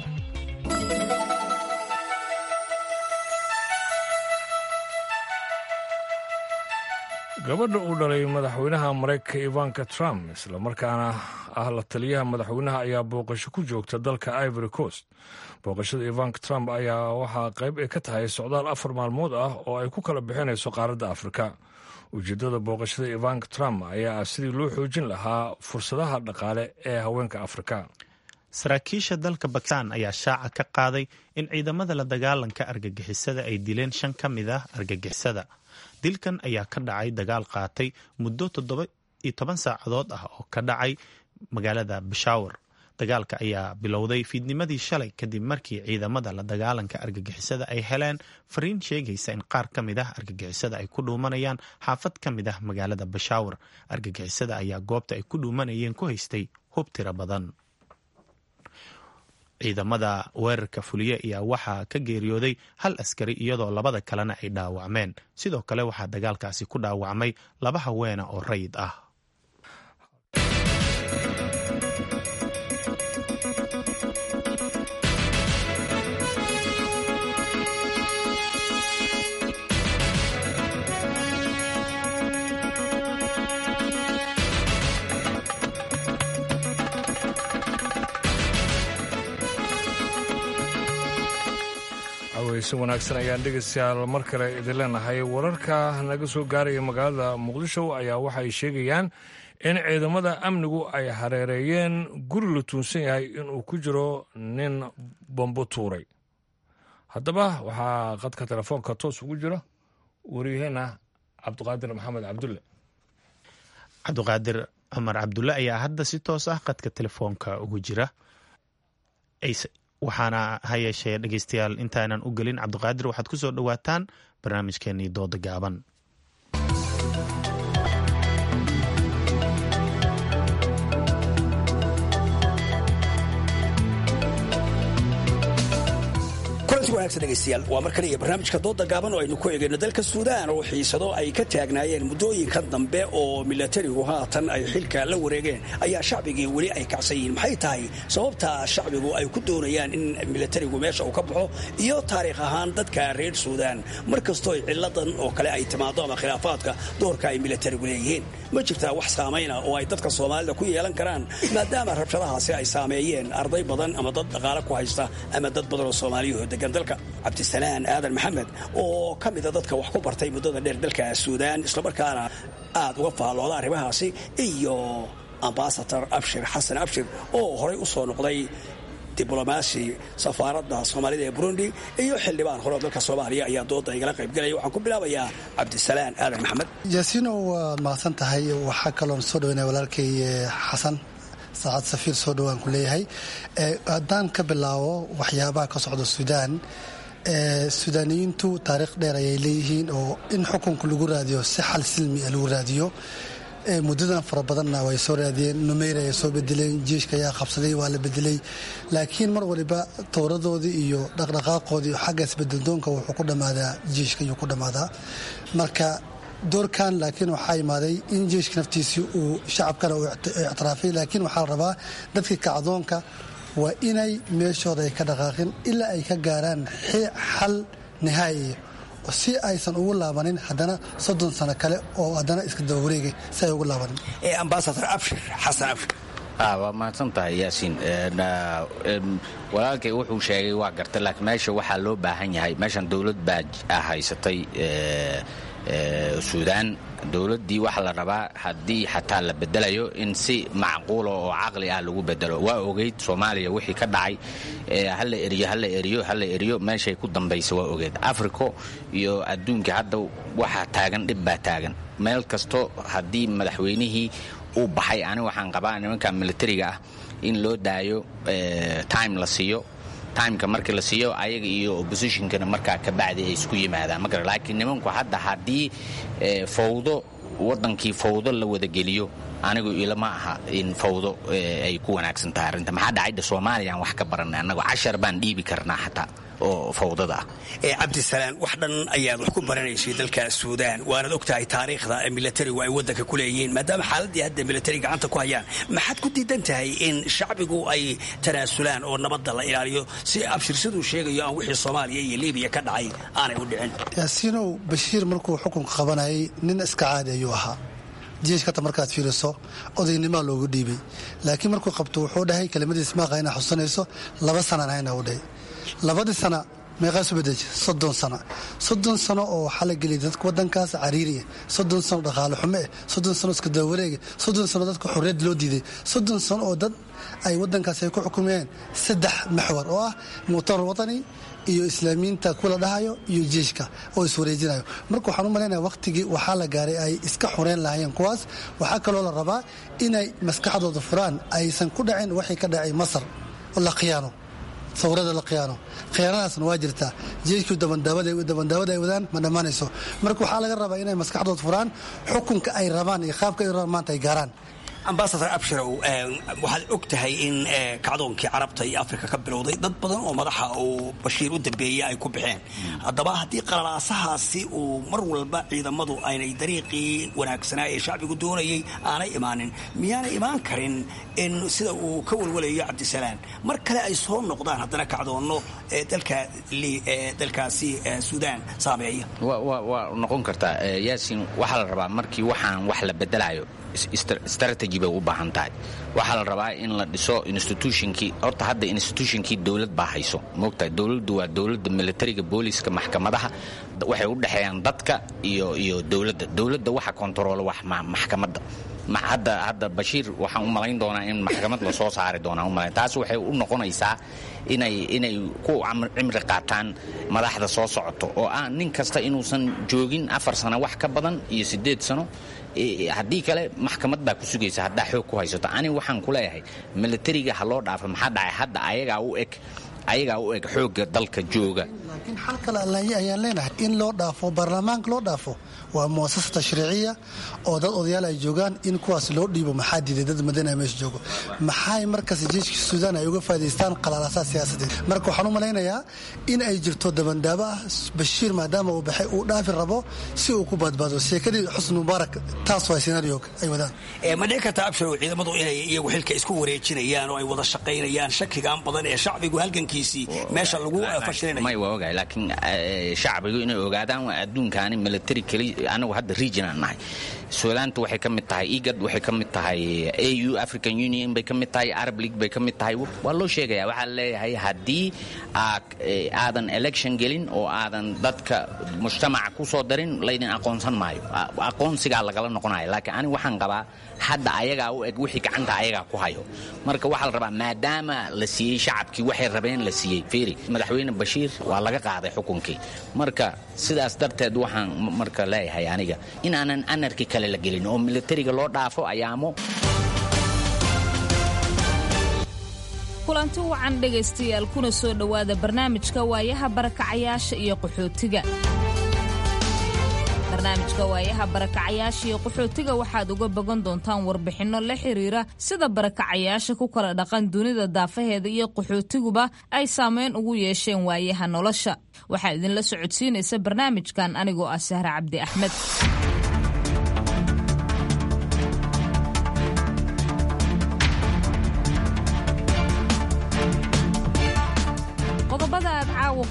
gabadha uu dhalay madaxweynaha maraykanka ivanka trump islamarkaana ah la taliyaha madaxweynaha ayaa booqasho ku joogta dalka ivory coast booqashada ivanka trump ayaa waxaa qayb ay ka tahay socdaal afar maalmood ah oo ay ku kala bixinayso qaaradda afrika ujeeddada booqashada ivanka trump ayaa ah sidii loo xoojin lahaa fursadaha dhaqaale ee haweenka afrika saraakiisha dalka bakistan ayaa shaaca ka qaaday in ciidamada la dagaalanka argagixisada ay dileen shan ka mid ah argagixisada dilkan ayaa ka dhacay dagaal qaatay muddo toddoba iyo toban saacadood ah oo ka dhacay magaalada bashawar dagaalka ayaa bilowday fiidnimadii shalay kadib markii ciidamada la dagaalanka argagixisada ay heleen fariin sheegaysa in qaar ka mid ah argagixisada ay ku dhuumanayaan xaafad ka mid ah magaalada bashawar argagixisada ayaa goobta ay ku dhuumanayeen ku haystay hub tiro badan ciidamada weerarka fuliye ayaa waxaa ka geeriyooday hal askari iyadoo labada kalena ay dhaawacmeen sidoo kale waxaa dagaalkaasi ku dhaawacmay laba haweena oo rayid ah haweyse wanaagsan ayaan dhegeystayaal mar kale idin leenahay wararka naga soo gaaraya magaalada muqdisho ayaa waxay sheegayaan in ciidamada amnigu ay hareereeyeen guri la tuunsan yahay inuu ku jiro nin bambo tuuray haddaba waxaa qadka telefoonka toos ugu jira waryaheena cabdiqaadir maxamed cabdulle cabdiqaadir cumar cabdulle ayaa hadda si toos ah qadka telefoonka ugu jira waxaana ha yeeshee dhegeystayaal intaanan u gelin cabdiqaadir waxaad ku soo dhowaataan barnaamijkeenii dooda gaaban kulanti wanaagsan dhegaystayaal waa mar kale iyo barnaamijka dooda gaaban oo aynu ku eegayno dalka suudaan oo xiisado ay ka taagnaayeen muddooyinkan dambe oo milatarigu haatan ay xilka la wareegeen ayaa shacbigii weli ay kacsan yihiin maxay tahay sababta shacbigu ay ku doonayaan in milatarigu meesha uu ka baxo iyo taariikh ahaan dadka reer suudaan mar kastoo ciladan oo kale ay timaado ama khilaafaadka doorka ay milatarigu leeyihiin ma jirtaa wax saamayna oo ay dadka soomaalida ku yeelan karaan maadaama rabshadahaasi ay saameeyeen arday badan ama dad dhaqaale ku haysta ama dad badan oo soomaaliyahoo degan dalka cabdisalaan aadan maxamed oo ka mida dadka wax ku bartay muddada dheer dalka suudaan islamarkaana aad uga faallooda arrimahaasi iyo ambasador abshir xasan abshir oo horay u soo noqday diblomaasi safaaradda soomaalida ee burundi iyo xildhibaan hore dalka soomaaliya ayaa dooda igala qaybgelaya waxaan ku bilaabayaa cabdisalaan aadan maxamed yaasiino waad mahadsan tahay waxaa kaloon soo dhaweynaya walaalkay xasan saacad safiir soo dhowaan ku leeyahay haddaan ka bilaabo waxyaabaha ka socda suudaan suudaaniyiintu taariikh dheer ayay leeyihiin oo in xukunka lagu raadiyo si xal silmi a lagu raadiyo muddadan fara badanna way soo raadiyeen numeyr ayay soo bedeleen jiishka ayaa qabsaday waa la bedelay laakiin mar waliba towradoodii iyo dhaqdhaqaaqoodii iyo xagga isbedeldoonka wuxuu ku dhammaadaa jiishka ayuu ku dhammaadaa marka doorkan laakiin waxaa imaaday in jiishka naftiisii uu shacabkana uu ictiraafay laakiin waxaa la rabaa dadkii kacdoonka waa inay meeshooda ay ka dhaqaaqin ilaa ay ka gaaraan xal nihaayiya si aysan ugu laabanin haddana soddon sano kale oo haddana iska daba wareegay si ay ugu laabanin ambasador abshir xasan abshir waa mahadsan tahay yaasiin walaalkay wuxuu sheegay waa garta laakiin meesha waxaa loo baahan yahay meeshan dowlad baa haysatay suudaan dowladdii waxaa la rabaa haddii xataa la bedelayo in si macquula oo caqli ah lagu bedelo waa ogeyd soomaaliya wixii ka dhacay hala eriyo hala eriyo hala eriyo meeshay ku dambaysa waa ogeyd africo iyo adduunka hadda waxaa taagan dhib baa taagan meel kasto haddii madaxweynihii uu baxay ani waxaan qabaa nimanka militariga ah in loo daayo time la siiyo timeka markii la siiyo ayaga iyo oppositionkana markaa ka bacdi ay isku yimaadaan magara laakiin nimanku hadda haddii fawdo waddankii fawdo la wadageliyo anigu ilama aha in fawdo ay ku wanaagsan tahay arrinta maxaa dhacayda soomaaliyaan wax ka baranay annagu cashar baan dhiibi karnaa xataa oo fawdada ah cabdisalaan wax dhan ayaad wax ku baranaysay dalka suudaan waanaad og tahay taariikhda milatarigu ay waddanka ku leeyihiin maadaama xaaladdii hadda milatari gacanta ku hayaan maxaad ku diidan tahay in shacbigu ay tanaasulaan oo nabadda la ilaaliyo si abshirsaduu sheegayo aan wixii soomaaliya iyo libiya ka dhacay aanay u dhicin yaasiinow bashiir markuu xukunka qabanayay nin iska caadi ayuu ahaa jeeshkata markaad fiiriso odaynimaa loogu dhiibay laakiin markuu qabto wuxuu dhahay kelimadiis maaqa inaa xusanayso laba sanaan hayna u dhahay labadii sana meeqaasu bedeji soddon sano soddon sano oo waxaa la geliyay dadka waddankaas cariiriya soddon sano dhaqaale xumo eh soddon sano iska dawareega soddon sano dadka xorriyad loo diiday soddon sano oo dad ay waddankaas ay ku xukumeen saddex maxwar oo ah muctamar watani iyo islaamiyiinta kula dhahayo iyo jeeshka oo iswareejinayo marka waxaan u malaynaya wakhtigii waxaa la gaaray ay iska xureyn lahaayeen kuwaas waxaa kaloo la rabaa inay maskaxdooda furaan aysan ku dhacin waxay ka dhacay masar oo la khiyaano sawirada la khiyaano khiyaanadaasna waa jirtaa jeeshkii dabandaawada ay wadaan ma dhammaanayso marka waxaa laga rabaa inay maskaxdooda furaan xukunka ay rabaan iyo qaabka ay rabaan maanta ay gaaraan ambasador abshirow waxaad og tahay in kacdoonkii carabta iyo afrika ka bilowday dad badan oo madaxa uu bashiir u dambeeyey ay ku baxeen haddaba haddii qalalaasahaasi uu mar walba ciidamadu aynay dariiqii wanaagsanaa ee shacbigu doonayay aanay imaanin miyaanay imaan karin in sida uu ka walwalayo cabdisalaan mar kale ay soo noqdaan haddana kacdoonno dalkaasi suudaan saameeya waa noqon kartaa yaasin waxaa la rabaa markii waxaan wax la bedelayo strategy bay u baahan tahay waxaa la rabaa in la dhiso institutionkii horta hadda institutionkii dowlad baa hayso moogtahay dowladdu waa dowladda militariga booliska maxkamadaha waxay u dhexeeyaan dadka iyo iyo dowladda dowladda waxa kontaroolo wax maxkamadda hadda hadda bashiir waxaan u malayn doonaa in maxkamad lasoo saari doonaa umalayn taas waxay u noqonaysaa inay inay ku cimri qaataan madaxda soo socoto oo ah nin kasta inuusan joogin afar sano wax ka badan iyo siddeed sano haddii kale maxkamad baa ku sugaysa haddaa xoog ku haysato ani waxaan ku leeyahay militariga ha loo dhaafo maxaa dhacay hadda ayagaa u eg ayagaa u eg xoogga dalka jooga laakiin xal kale allaye ayaan leenahay in loo dhaafo baarlamaanka loo dhaafo waa muasasa tashriiciya oo dad odayaal ay joogaan in kuwaas loo dhiibo maxaa diiday dad madana meesha joogo maxay markaas jeeshka suudaan ay uga faaidaystaan qalaalaasaa siyaasadeed marka waxaan u malaynayaa in ay jirto dabandaabo ah bashiir maadaama uu baxay uu dhaafi rabo si uu ku badbaado sheekadii xusni mubaarak taas waa senario ay wadaan ma dhici karta absharow ciidamadu inay iyagu xilka isku wareejinayaan oo ay wada shaqaynayaan shakigaan badan ee shacbigu halgankiisii meesha lagu may waa ogahay laakiin shacbigu inay ogaadaan waa adduunkaani military keli anagu hadda regional nahay suudaanta waxay ka mid tahay igad waxay ka mid tahay au african union bay ka mid tahay arab league bay ka mid tahay waa loo sheegaya waxaa leeyahay haddii aadan election gelin oo aadan dadka mujtamaca ku soo darin laydin aqoonsan maayo aqoonsigaa lagala noqonayo laakiin ani waxaan qabaa hadda ayagaa u eg wixii gacanta ayagaa ku hayo marka waxaa la rabaa maadaama la siiyey shacabkii waxay rabeen la siiyey feri madaxweyne bashiir waa laga qaaday xukunkii marka sidaas darteed waxaan marka leeyahay aniga in aanan anarki kale la gelin oo militariga loo dhaafo ayaamo kulanti wacan dhegaystayaal kuna soo dhowaada barnaamijka waayaha barakacayaasha iyo qaxootiga barnaamijka waayaha barakacayaasha iyo qaxootiga waxaad uga bogan doontaan warbixinno la xiriira sida barakacayaasha ku kala dhaqan dunida daafaheeda iyo qaxootiguba ay saameyn ugu yeesheen waayaha nolosha waxaa idinla socodsiinaysa barnaamijkan anigoo ah sahre cabdi axmed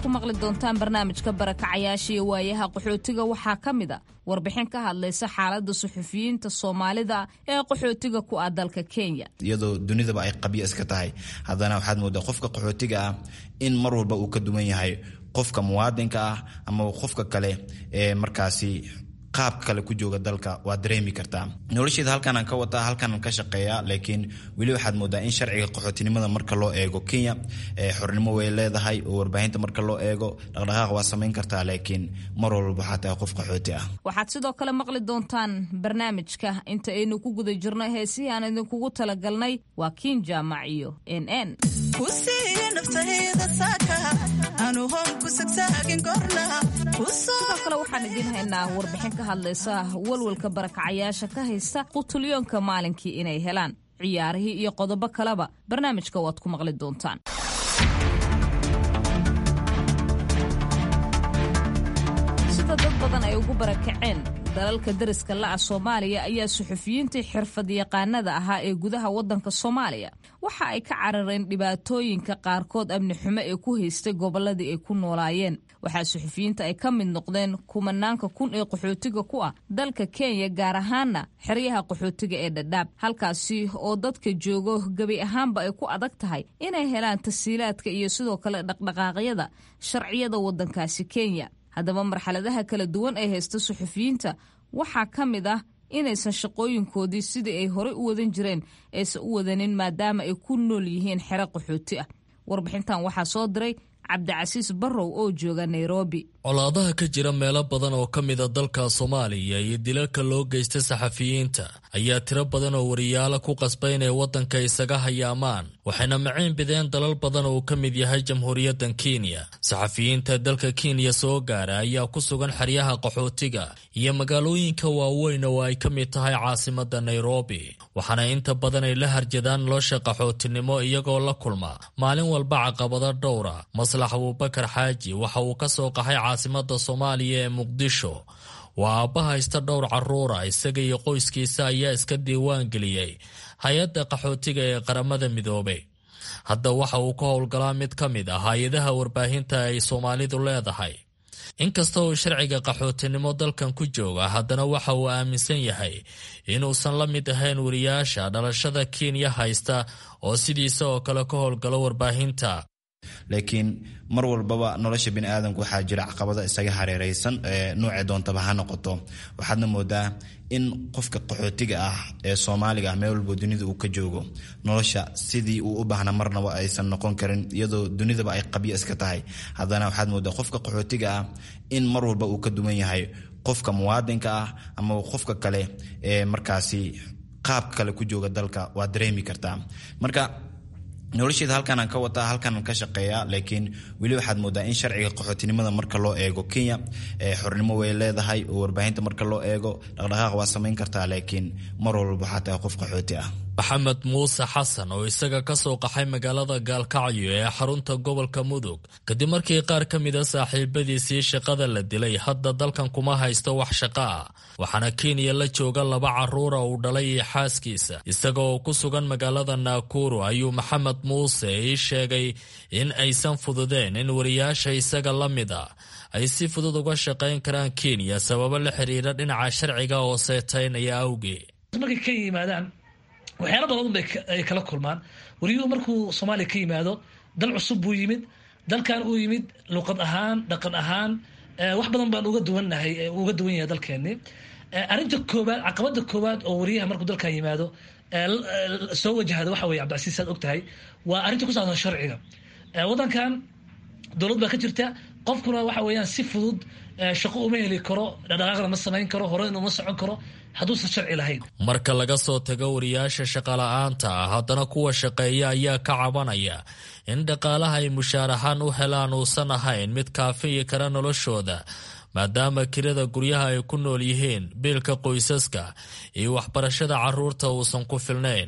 ku maqli doontaan barnaamijka barakacayaasha iyo waayaha qaxootiga waxaa ka mid a warbixin ka hadlaysa xaaladda suxufiyiinta soomaalida ee qaxootiga ku ah dalka kenya iyadoo dunidaba ay qabyo iska tahay haddana waxaad moodaa qofka qaxootiga ah in mar walba uu ka duwan yahay qofka muwaadinka ah ama qofka kale ee markaasi qaabka kale ku jooga dalka waad dareemi kartaa nolosheeda halkaanaan ka wataa halkaanaan ka shaqeeyaa laakiin weli waxaad moodaa in sharciga qaxootinimada marka loo eego kenya xornimo way leedahay oo warbaahinta marka loo eego dhaqdhaqaaq waa samayn kartaa laakiin mar walba waxaa tahay qof qaxooti ah waxaad sidoo kale maqli doontaan barnaamijka inta aynu ku guda jirno heesihii aan idinkugu talagalnay waa kiin jaamac iyo n n sidoo kale waxaan idiin haynaa warbixin ka hadlaysa walwalka barakacayaasha ka haysta qutulyoonka maalinkii inay helaan ciyaarihii iyo qodobo kaleba barnaamijka waad ku maqli doontaan sida dad badan ay ugu barakaceen dalalka dariska la'a soomaaliya ayaa suxufiyiintii xirfad yaqaanada ahaa ee gudaha waddanka soomaaliya waxa ay ka carareen dhibaatooyinka qaarkood amni xumo ee ku haystay gobolladii ay ku noolaayeen waxaa suxufiyiinta ay ka mid noqdeen kumanaanka kun ee qaxootiga ku ah dalka kenya gaar ahaanna xeryaha qaxootiga ee dhadhaab halkaasi oo dadka joogo gebi ahaanba ay ku adag tahay inay helaan tasiilaadka iyo sidoo kale dhaqdhaqaaqyada sharciyada waddankaasi kenya haddaba marxaladaha kala duwan ee haysta suxufiyiinta waxaa ka mid ah inaysan shaqooyinkoodii sidii ay horey u wadan jireen aysan u wadanin maadaama ay ku nool yihiin xero qaxooti ah warbixintan waxaa soo diray cabdicasiis barrow oo jooga nairobi colaadaha ka jira meelo badan oo ka mida dalka soomaaliya iyo dilalka loo geysta saxafiyiinta ayaa tiro badan oo wariyaalo ku qasbay inay waddanka isaga hayaamaan waxayna maciin bideen dalal badan oo uu ka mid yahay jamhuuriyaddan kenya saxafiyiinta dalka kenya soo gaara ayaa ku sugan xeryaha qaxootiga iyo magaalooyinka waaweyn oo ay ka mid tahay caasimadda nairobi waxaana inta badan ay la harjadaan nolosha qaxootinimo iyagoo la kulma maalin walba caqabado dhowra maslax abuubakar xaaji waxa uu ka soo qaxay caasimada soomaaliya ee muqdisho waa aabba haysta dhowr caruura isaga iyo qoyskiisa ayaa iska diiwaan geliyey hay-adda qaxootiga ee qaramada midoobay hadda waxa uu ka howlgalaa mid ka mid ah hay-adaha warbaahinta ay soomaalidu leedahay inkasta uu sharciga qaxootinimo dalkan ku jooga haddana waxa uu aaminsan yahay inuusan la mid ahayn wariyaasha dhalashada kenya haysta oo sidiisa oo kale ka howlgalo warbaahinta laakiin mar walbaba nolosha bini aadamka waxaa jira caqabado isaga hareereysan nuuce doontaba ha noqoto waxaadna moodaa in qofka qaxootiga ah ee soomaaliga ah meel walbo dunida uu ka joogo nolosha sidii uu u baahna marnaba aysan noqon karin iyadoo dunidaba ay qabyo iska tahay haddana waxaad moodaa qofka qaxootiga ah in mar walba uu ka duwan yahay qofka muwaadinka ah ama qofka kale ee markaasi qaabka kale ku jooga dalka waad dareemi kartaa marka nolosheeda halkaanaan ka wataa halkaanaan ka shaqeeyaa laakiin weli waxaad moodaa in sharciga qaxootinimada marka loo eego kenya xornimo way leedahay oo warbaahinta marka loo eego dhaqdhaqaaq waa samayn kartaa laakiin mar walba waxaa tahay qof qaxooti ah maxamed muuse xasan oo isaga ka soo qaxay magaalada gaalkacyo ee xarunta gobolka mudug kadib markii qaar ka mida saaxiibadiisii shaqada la dilay hadda dalkan kuma haysto wax shaqo ah waxaana kenya la jooga laba caruura uu dhalay iyo xaaskiisa isaga oo ku sugan magaalada naakuru ayuu maxamed muuse ii sheegay in aysan fududeen in wariyaasha isaga la mid a ay si fudud uga shaqayn karaan kenya sababo la xiriira dhinaca sharciga oo seetaynaya awgeed waxyaala badan bay ay kala kulmaan wariyuhu markuu soomaaliya ka yimaado dal cusub buu yimid dalkan uu yimid luqad ahaan dhaqan ahaan wax badan baan uga duwannahay uga duwan yahay dalkeeni arrinta koowaad caqabada koowaad oo wariyaha markuu dalkan yimaado soo wajahda waxa weye cabdicasiis saad og tahay waa arrinta ku saabsan sharciga waddankan dowlad baa ka jirta qofkuna waxa weeyaan si fudud shaqo uma heli karo dhaqdhaqaaqna ma samayn karo horeyna uma socon karo hadduusan sharci lahayn marka laga soo tago wariyaasha shaqala-aanta ah haddana kuwa shaqeeya ayaa ka cabanaya in dhaqaalaha ay mushaar ahaan u helaan uusan ahayn mid kaafiyi kara noloshooda maadaama kirada guryaha ay ku nool yihiin biilka qoysaska iyo waxbarashada caruurta uusan ku filnayn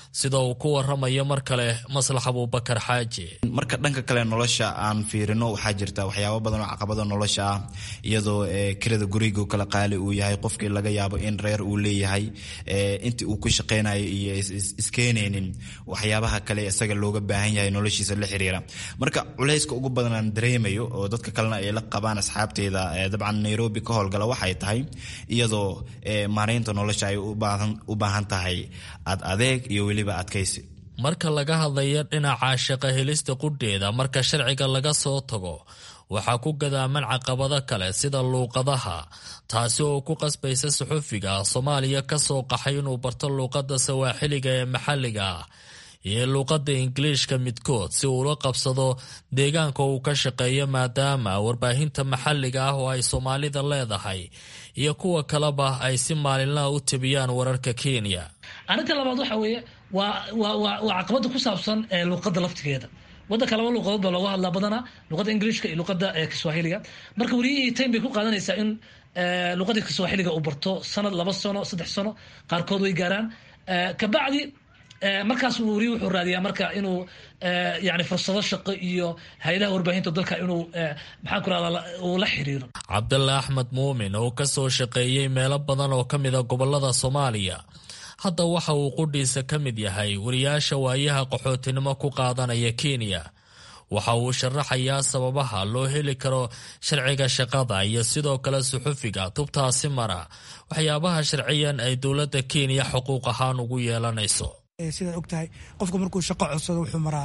sida uu ku waramayo mar kale maslax abuubakar xaaji marka dhanka kale nolosha aan fiirino waxaa jirta waxyaabo badan oo caqabada nolosha ah iyadoo kirada guriga kala qaali uu yahay qofkii laga yaabo in reer uu leeyahay intii uu ku shaqeynayo iyo iskeenaynin waxyaabaha kale isaga looga baahan yahay noloshiisa la xiriira marka culayska ugu badan aan dareemayo oo dadka kalena ay la qabaan asxaabteeda dabcan nairobi ka howlgala waxay tahay iyadoo maareynta nolosha ay u baahan tahay ad adeeg iyo weliba adkaysi marka laga hadlayo dhinaca shaqo helista qudheeda marka sharciga laga soo tago waxaa ku gadaaman caqabado kale sida luuqadaha taasi oo ku qasbaysa suxufiga soomaaliya ka soo qaxay inuu barto luuqadda sawaaxiliga ee maxalliga ah iyo luuqadda ingiliishka midkood si uula qabsado deegaanka uu ka shaqeeyo maadaama warbaahinta maxalliga ah oo ay soomaalida leedahay iyo kuwa kaleba ay si maalinlaha u tabiyaan wararka kenya arrinta labaad waxa weeye waa waa waa waa caqabada ku saabsan luuqadda laftigeeda wadanka laba luuqadood baa looga hadlaa badanaa luuqadda ingiliishka iyo luuqadda kiswahiliga marka weliyihii time bay ku qaadanaysaa in luuqadda kiswahiliga uu barto sanad laba sano saddex sano qaarkood way gaaraan kabacdi markaas weriye wuxuu raadiyaa marka inuu yani fursado shaqo iyo hay-adaha warbaahinta dalka inuu maxaan ku rahda uu la xiriiro cabdalla axmed muumin oo ka soo shaqeeyey meelo badan oo ka mida gobolada soomaaliya hadda waxa uu qudhiisa ka mid yahay wariyaasha waayaha qaxootinimo ku qaadanaya kenya waxa uu sharaxayaa sababaha loo heli karo sharciga shaqada iyo sidoo kale suxufiga tubtaasi mara waxyaabaha sharciyan ay dowladda kenya xuquuq ahaan ugu yeelanayso sidaad ogtahay qofka markuu shaqo codsado wuxuu maraa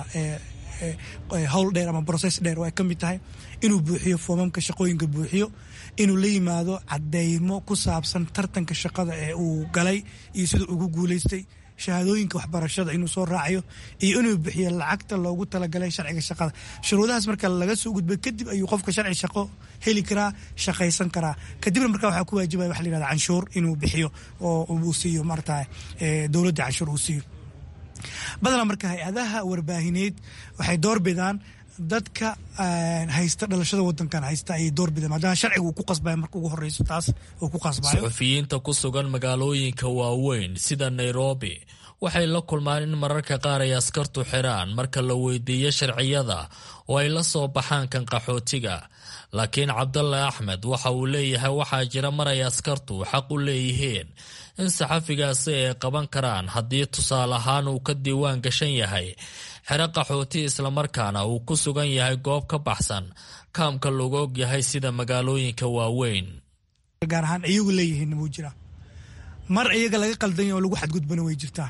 howl dheer ama brocess dheer oo ay ka mid tahay inuu buuxiyo foomamka shaqooyinka buuxiyo inuu la yimaado cadeymo ku saabsan tartanka shaqada ee uu galay iyo siduu ugu guuleystay shahaadooyinka waxbarashada inuu soo raacayo iyo inuu bixiyo lacagta loogu talagalay sharciga shaqada shuruudahaas marka laga soo gudbay kadib ayuu qofka sharci shaqo heli karaa shaqaysan karaa kadibna marka waxaa ku waajibaya waxa la yihahda canshuur inuu bixiyo oo uu siiyo maarata dowladda canshuur uu siiyo badanaa marka hay-adaha warbaahineed waxay doorbidaan dadka haysta dhalashada wadankan haysta ayay doorbidaan maadaama sharciga uu ku qasbaya marka ugu horeyso taas uu ku qasbayo suxufiyiinta ku sugan magaalooyinka waaweyn sida nairobi waxay la kulmaan in mararka qaar ay askartu xiraan marka la weydiiyo sharciyada oo ay la soo baxaan kan qaxootiga laakiin cabdalle axmed waxa uu leeyahay waxaa jira mar ay askartu xaq u leeyihiin in saxafigaasi ay qaban karaan haddii tusaale ahaan uu ka diiwaan gashan yahay xero qaxooti islamarkaana uu ku sugan yahay goob ka baxsan kaamka lagu og yahay sida magaalooyinka waaweyn gaar ahaan iyagu leeyihiin wuu jiraa mar iyaga laga qaldan yahay oo lagu xadgudbana way jirtaa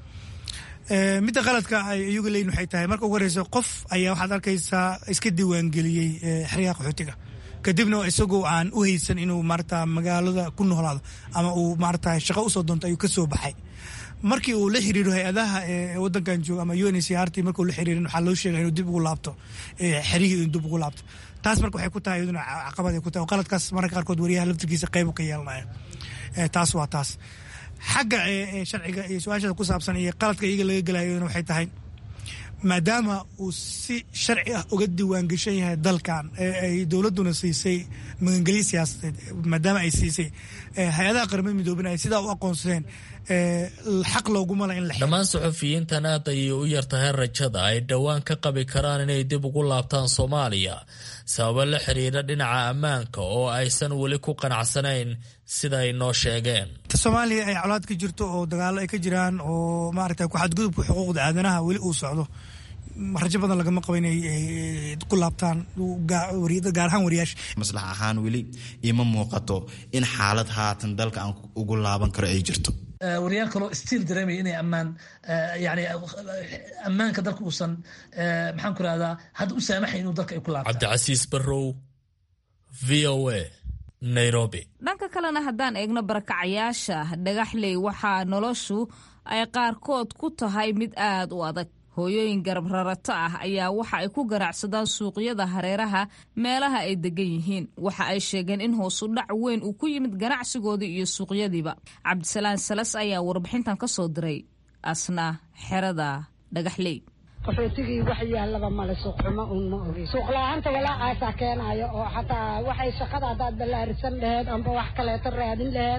midda qaladka ay iyagu leeyihin waxay tahay marka ugu horeysa qof ayaa waxaad arkaysaa iska diiwaangeliyey xeryaha qaxootiga kadibna isagoo aan u haysan inuu maarata magaalada ku noolaado ama uu maarata shaqo usoo doonto ayuu ka soo baxay markii uu la xiriiro hay-adaha wadankan jooga ama u n c r t markuu la xiriirin waxaa loo sheegay inuu dib ugu laabto xerihii inuu dib ugu laabto taas marka waxay ku tahay iyaduna caqabad ay ku tahay oo qaladkaas mararka qaarkood wariyaha laftirkiisa qayb ka yeelanaya taas waa taas xagga sharciga iyo su-aashada ku saabsan iyo qaladka iyaga laga gelayona waxay tahay maadaama uu si sharci ah uga diiwaan geshan yahay dalkan ay dowladuna siisay magangelyo siyaasadeed maadaama ay siisay hay-adaha qaramada midoobin ay sidaa u aqoonsadeen xaq looguma la in la dhammaan suxufiyiintan aad ayay u yartahay rajada ay dhowaan ka qabi karaan inay dib ugu laabtaan soomaaliya sababo la xiriira dhinaca ammaanka oo aysan weli ku qanacsanayn sida ay noo sheegeen soomaaliya ay colaad ka jirto oo dagaalo ay ka jiraan oo maaragta ku xadgudubka xuquuqda aadanaha weli uu socdo rajo badan lagama qabo inay ku laabtaan gaar ahaan wariyaasha maslax ahaan weli ima muuqato in xaalad haatan dalka aan ugu laaban karo ay jirto wariyaal kaloo stiil dareemaya inay ammaan yani ammaanka dalka uusan maxaan ku rahdaa hadda u saamaxay inuu dalka ay ku laabtaan cabdicasiis barrow v o a nairobi dhanka kalena haddaan eegno barakacayaasha dhagaxley waxaa noloshu ay qaarkood ku tahay mid aad u adag hooyooyin garab rarato ah ayaa waxa ay ku garacsadaan suuqyada hareeraha meelaha ay degan yihiin waxa ay sheegeen in hoosu dhac weyn uu ku yimid ganacsigoodii iyo suuqyadiiba cabdisalaan salas ayaa warbixintan ka soo diray asna xerada dhagaxley qaxootigii wax yaallaba male suuqxumo uun ma ogi suuqla-aanta walaacaasaa keenayo oo xataa waxay shaqada haddaad ballaarisan laheed amba wax kaleeto raadin laheed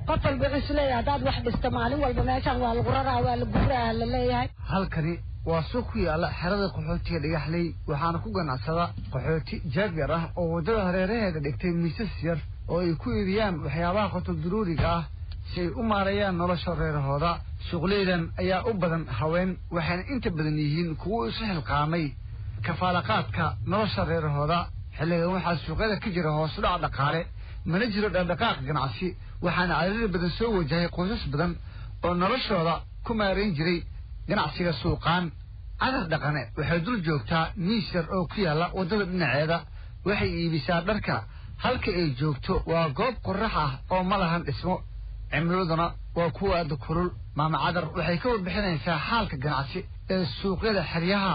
qof walba wuxuu isleeyahay haddaad wax dhisto maalin walba meeshaan waa lagu raraa waa la guuraa la leeyahay halkani waa suuq ku yaala xerada qaxootiga dhagaxley waxaana ku ganacsada qaxooti jaabyar ah oo waddada hareeraheeda dhigtay miisas yar oo ay ku iibiyaan waxyaabaha qotob duruuriga ah si ay u maareeyaan nolosha reerahooda suuqleydan ayaa u badan haween waxayna inta badan yihiin kuwo isu xilqaamay kafaalaqaadka nolosha reerahooda xilligan waxaa suuqyada ka jira hoos dhac dhaqaale mana jiro dhaqdhaqaaq ganacsi waxaana cariiri badan soo wajahay qoysas badan oo noloshooda ku maarayn jiray ganacsiga suuqaan cadar dhaqane waxay dul joogtaa miis yar oo ku yaalla waddada dhinaceeda waxay iibisaa dharka halka ay joogto waa goob qorax ah oo ma lahan dhismo cimiladuna waa kuwa aada kulul maama cadar waxay ka warbixinaysaa xaalka ganacsi ee suuqyada xeryaha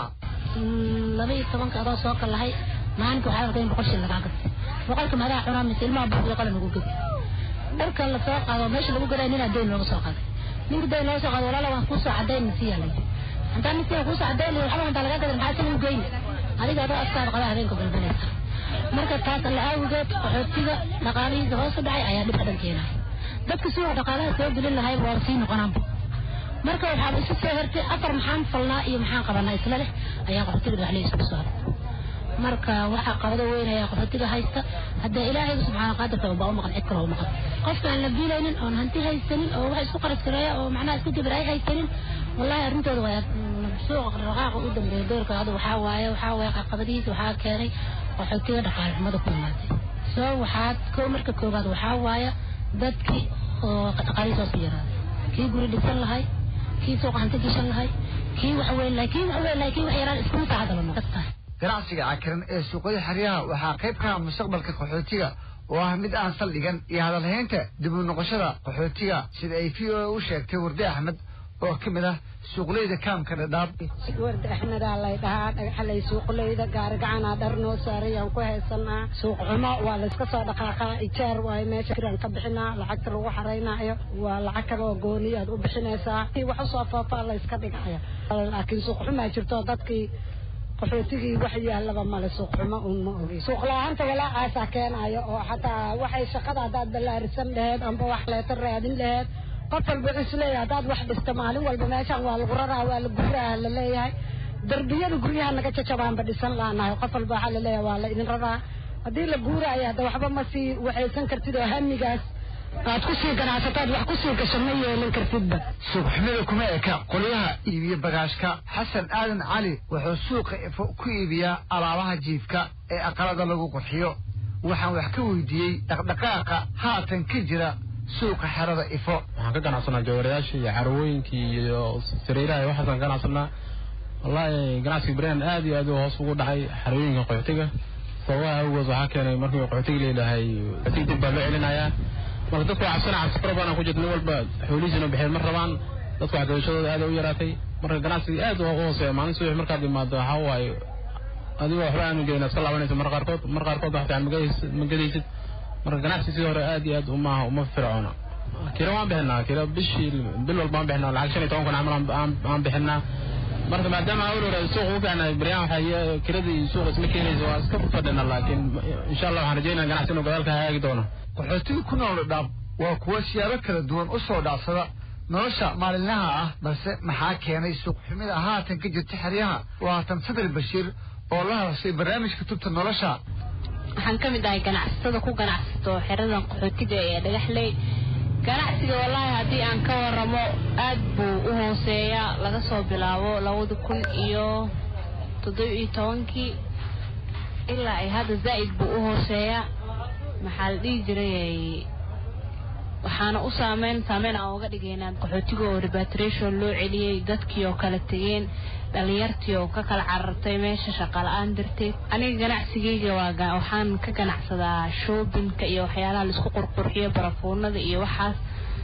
laba iyo tobanka adoo soo kalahay maalinka waxaa arkay in boqol shil lagaa gato boqolka madaa cunaa mise ilmaha buuqiyo qalan lagu gedi dharka la soo qaado meesha lagu garay ninaa deyn looga soo qaaday ninka deyn looga soo qaado walaala waan kuusoo cadayn nasiya lay haddaan nasiya kuusoo cadayn lay waxba hantaa lagaa gadan maxaa sina u geyni adiga adoo askaada qaba habeenka balbalaysa marka taas alla aawigeed qaxootiga dhaqaalihiisa hoos u dhacay ayaa dhib badan keenaya dadka suuqa dhaqaalaha soo gelin lahay waa sii noqonaanba marka waxaaba isu soo hertay afar maxaan falnaa iyo maxaan qabanaa isla leh ayaa qaxootiga dhagaxley isugu soo hartay marka waxaa qabado weyn ayaa qaxootiga haysta haddee ilaahayga subxaana qaadirka baa u maqan cid kale u maqan qofkaan la biilaynin oon hanti haysanin oo wax isku qaras gareeya oo macnaha isku dibir ay haysanin wallahi arrintooda waa suuqa dhaqaaqa u dambeeya doorka hadda waxaa waaye waxaa waaye caqabadihiisa waxaa keenay qaxootiga dhaqaale xumada ku imaatay soo waxaad ko marka koowaad waxaa waaye dadkii oo dhaqaalihiisa hoos u yaraaday kii guri dhisan lahay kii suuqa hanti gashan lahay kii wax weyn lahay kii wax weyn lahay kii wax yaraan iskuma saacada lama kastaa ganacsiga cakiran ee suuqyada xeryaha waxaa qayb ka ah mustaqbalka qaxootiga oo ah mid aan saldhigan iyo hadalhaynta dib u noqoshada qaxootiga sida ay v o a u sheegtay warde axmed oo ka mid ah suuqleyda kaamka dhadhaab warda axmedaa lay dhahaa dhagaxalay suuqleyda gaarigacanaa dhar noo saarayaan ku haysanaa suuq xumo waa layska soo dhaqaaqaa ijaar waayo meesha kiraan ka bixinaa lacagta lagu xaraynaayo waa lacag kale oo gooni aad u bixinaysaa wax usoo faafaa layska dhigaya laakiin suuq xumaa jirto dadkii qaxootigii wax yaallaba male suuq xumo un ma ogi suuq la-aanta walaacaasaa keenayo oo xataa waxay shaqada haddaad ballaarisan laheed amba wax leeta raadin laheed qof walba wuxuu isleeyahay haddaad wax dhisto maalin walba meeshaan waa lagu raraa waa la guuraa la leeyahay darbiyada guryaha naga jajabaanba dhisan laanahay qof walba waxaa laleeyahay waa la idin raraa haddii la guuraayo hadda waxba ma sii waxaysan kartid oo hamigaas aad ku sii ganacsataad wax ku sii gasho ma yeelan kartidba suuqxumida kuma eka qolyaha iibiya bagaashka xasan aadan cali wuxuu suuqa ifo ku iibiyaa alaabaha jiifka ee aqalada lagu qurxiyo waxaan wax ka weydiiyey dhaqdhaqaaqa haatan ka jira suuqa xerada ifo waxaan ka ganacsanaa jawarayaashii iyo carwooyinkii iyo sariiraha iyo waxaasaan ka ganacsanaa wallaahi ganacsiga brand aad iyo aad u hoos ugu dhacay xarooyinka qaxootiga sababaha awgood waxaa keenay markii qaxootiga leedahay qaxootiga dib baa loo celinayaa marka dadku waa cabsana cabsi fara badan ku jirta nin walba xoolihiisina bixeed ma rabaan dadku waxgadashadooda aad u yaraatay marka ganacsiga aad u hooseeya maalin subax markaad imaado waxaa waaye adigoo waxba aanu gelin iska laabanaysa mar qaarkood mar qaarkood wax fiican ma gadaysid marka ganacsi sidii hore aad iyo aad umaaha uma fircoona kira waan bixinaa kira bishii bil walba waan bixinaa lacag shan iyo toban kun camal aan bixinaa marka maadaama awal hore suuq u fiicnay baryaan waxaa kiradii suuq isma keenaysa waa iska fadhina laakiin insha allah waxaan rajeynaya ganacsi inuu gadaalka hagaagi doono qaxootiga ku nool dhaab waa kuwo siyaabo kala duwan u soo dhacsada nolosha maalinlaha ah balse maxaa keenay suuqxumida haatan ka jirta xeryaha waa haatan sadar bashiir oo la hadashay barnaamijka tubta nolosha waxaan ka mid ahay ganacsatada ku ganacsato xeradan qaxootiga ee dhagaxley ganacsiga wallaahi haddii aan ka waramo aad buu u hooseeyaa laga soo bilaabo labada kun iyo toddoba iyo tobankii ilaa ay hadda zaa'id buu u hooseeyaa maxaa la dhihi jiray waxaana u saameyn saameyn aan uga dhigaynaa qaxootiga oo repatriation loo celiyey dadkii oo kala tegeen dhalinyartii oo ka kala carartay meesha shaqala-aan darteed aniga ganacsigayga waa waxaan ka ganacsadaa shoobinka iyo waxyaalaha laisku qurqurxiyo barafuunada iyo waxaas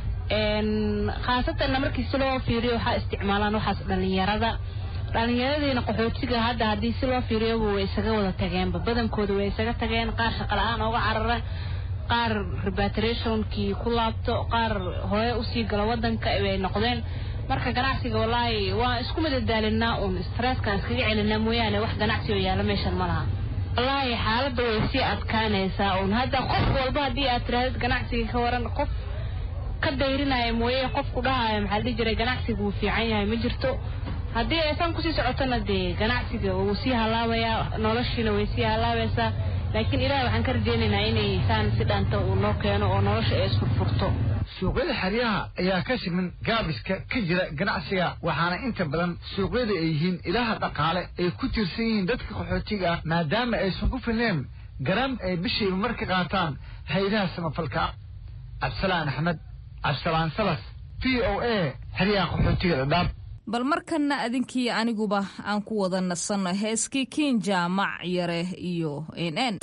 khaasatanna markii si loo fiiriyo waxaa isticmaalaan waxaas dhalinyarada dhalinyaradiina qaxootiga hadda haddii si loo fiiriyoba way isaga wada tageenba badankooda way isaga tageen qaar shaqala-aan ooga carara qaar repatriationkii ku laabto qaar hore usii gala wadanka bay noqdeen marka ganacsiga wallaahi waan isku madadaalinaa uun stresskaan iskaga celinaa mooyaane wax ganacsi oo yaala meeshan ma laha wallaahi xaaladda way sii adkaanaysaa uun hadda qof walba haddii aad tirahdid ganacsiga ka waran qof ka dayrinaya mooye qofku dhahaya maxaa la dhihi jiray ganacsiga wuu fiican yahay ma jirto haddii aysan kusii socotona dee ganacsiga wuu sii halaabayaa noloshiina way sii halaabaysaa laakiin ilaah waxaan ka rajaynaynaa inay saan si dhaanta uu noo keeno oo nolosha ay isfurfurto suuqyada xeryaha ayaa ka siman gaabiska ka jira ganacsiga waxaana inta badan suuqyada ay yihiin ilaha dhaqaale ay ku tiirsan yihiin dadka qaxootiga ah maadaama aysan ku filneen garan ay bishiiba mar ka qaataan haydaha samafalka cabdisalaan axmed cabdisalaan salas v o a xeryaha qaxootiga dhadhaab bal markanna adinkii aniguba aan ku wada nasanno heeskii kiin jaamac yare iyo n n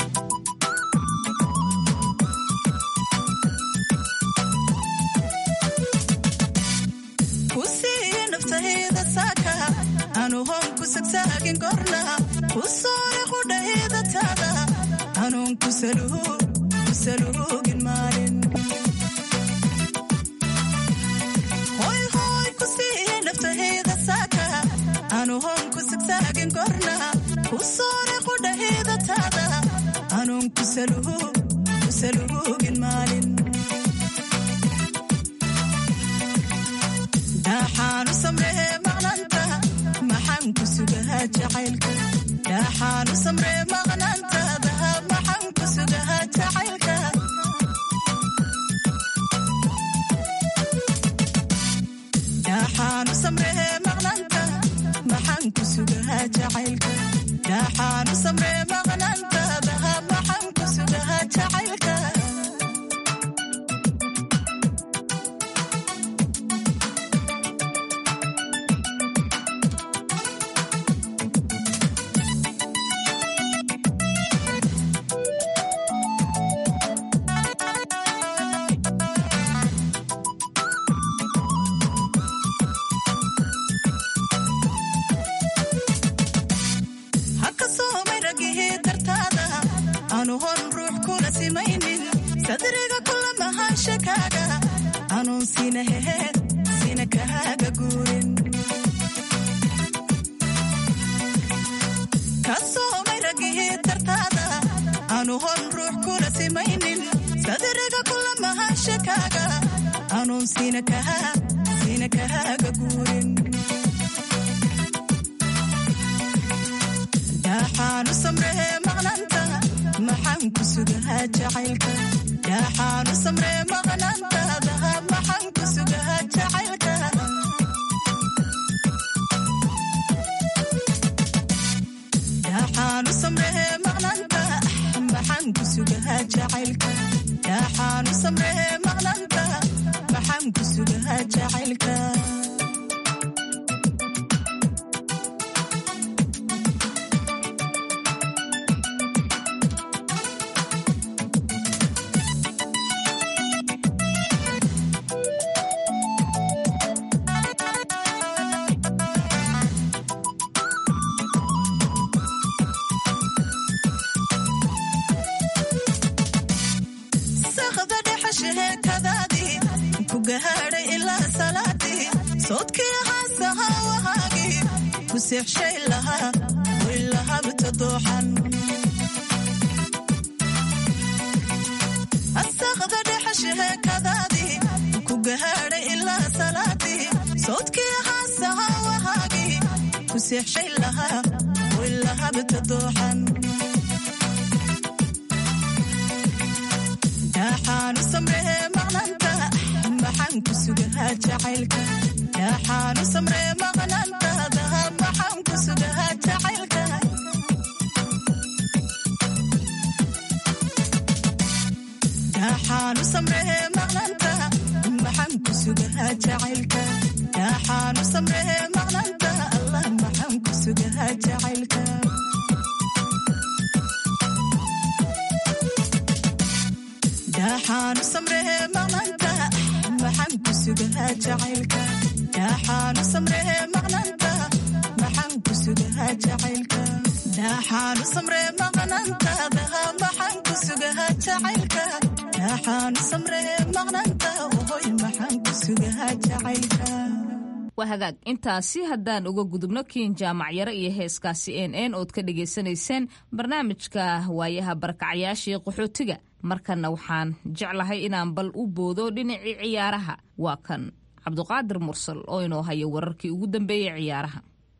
kusiiya naftahayda saaka anu hoon ku sagsaagin korna ku soore qudhahayda taada anuun ku saluugin maalin hoy hoy kusiiya naftahayda saaka anu hoon ku sagsaagin korna ku soore qudhahayda taada anuun ku saluugin maalin dhaxaanu samree maqnanta maxaan ku sugahaa jacaylka dhaxaanu samree maqnantaada maxaan ku sugahaa jacaylka dhaxaanu samree maqnanta maxaan ku sugahaa jacaylka dhaxaanu samree maqnantaada maxaan ku sugahaa jacaylka haka soomay ragihii dartaada aanu hon ruux kula simaynin sadriga kula mahaanshakaaga anuun sina heheed sina kahaaga guurin ka soomay ragihii dartaada aanu hon ruux kula simaynin sadriga kula mahaanshakaaga anuun sina kahaa sina kahaaga guurin dhaxaanu samree maqnanta maxaan ku sugahaa jacaylka dhaxaanu samree maqnantaada maxaan ku sugahaa jacaylka dhaxaanu samree maqnanta maxaan ku sugahaa jacaylka dhaxaanu samree maqnanta maxaan ku sugahaa jacaylka saqda dhexashahee kadaadii ku gahaadhay ilaa salaadii soodkii haasaha wahaagii ku seexshay lahaa wilahabta dooxan asaqda dhexashahee kadaadii ku gahaadhay ilaa salaadii soodkii haasaha wahaagii ku seexshay lahaa wilahabta dooxan dhaxaanu samree maqnanta maxaan ku sugahaa jacaylka dhaxaanu samree maqnantaada maxaan ku sugahaa jacaylka dhaxaanu samree maqnanta maxaan ku sugahaa jacaylka dhaxaanu samree maqnanta allah maxaan ku sugahaa jacaylka dhaxaanu samree maqnanta maxaan ku sugahaa jacaylka dhaxaanu samree maqnanta maxaan ku sugahaa jacaylka dhaxaanu samree maqnantaada maxaan ku sugahaa jacaylka dhaxaanu samree maqnanta ohoy maxaan ku sugahaa jacaylka waa hagaag intaasi haddaan uga gudubno kiin jaamacyaro iyo heeskaasi n n ood ka dhagaysanayseen barnaamijka waayaha barakacayaasha iyo qaxootiga markanna waxaan jeclahay inaan bal u boodo dhinacii ciyaaraha waa kan cabduqaadir mursal oo inoo haya wararkii ugu dambeeyey ciyaaraha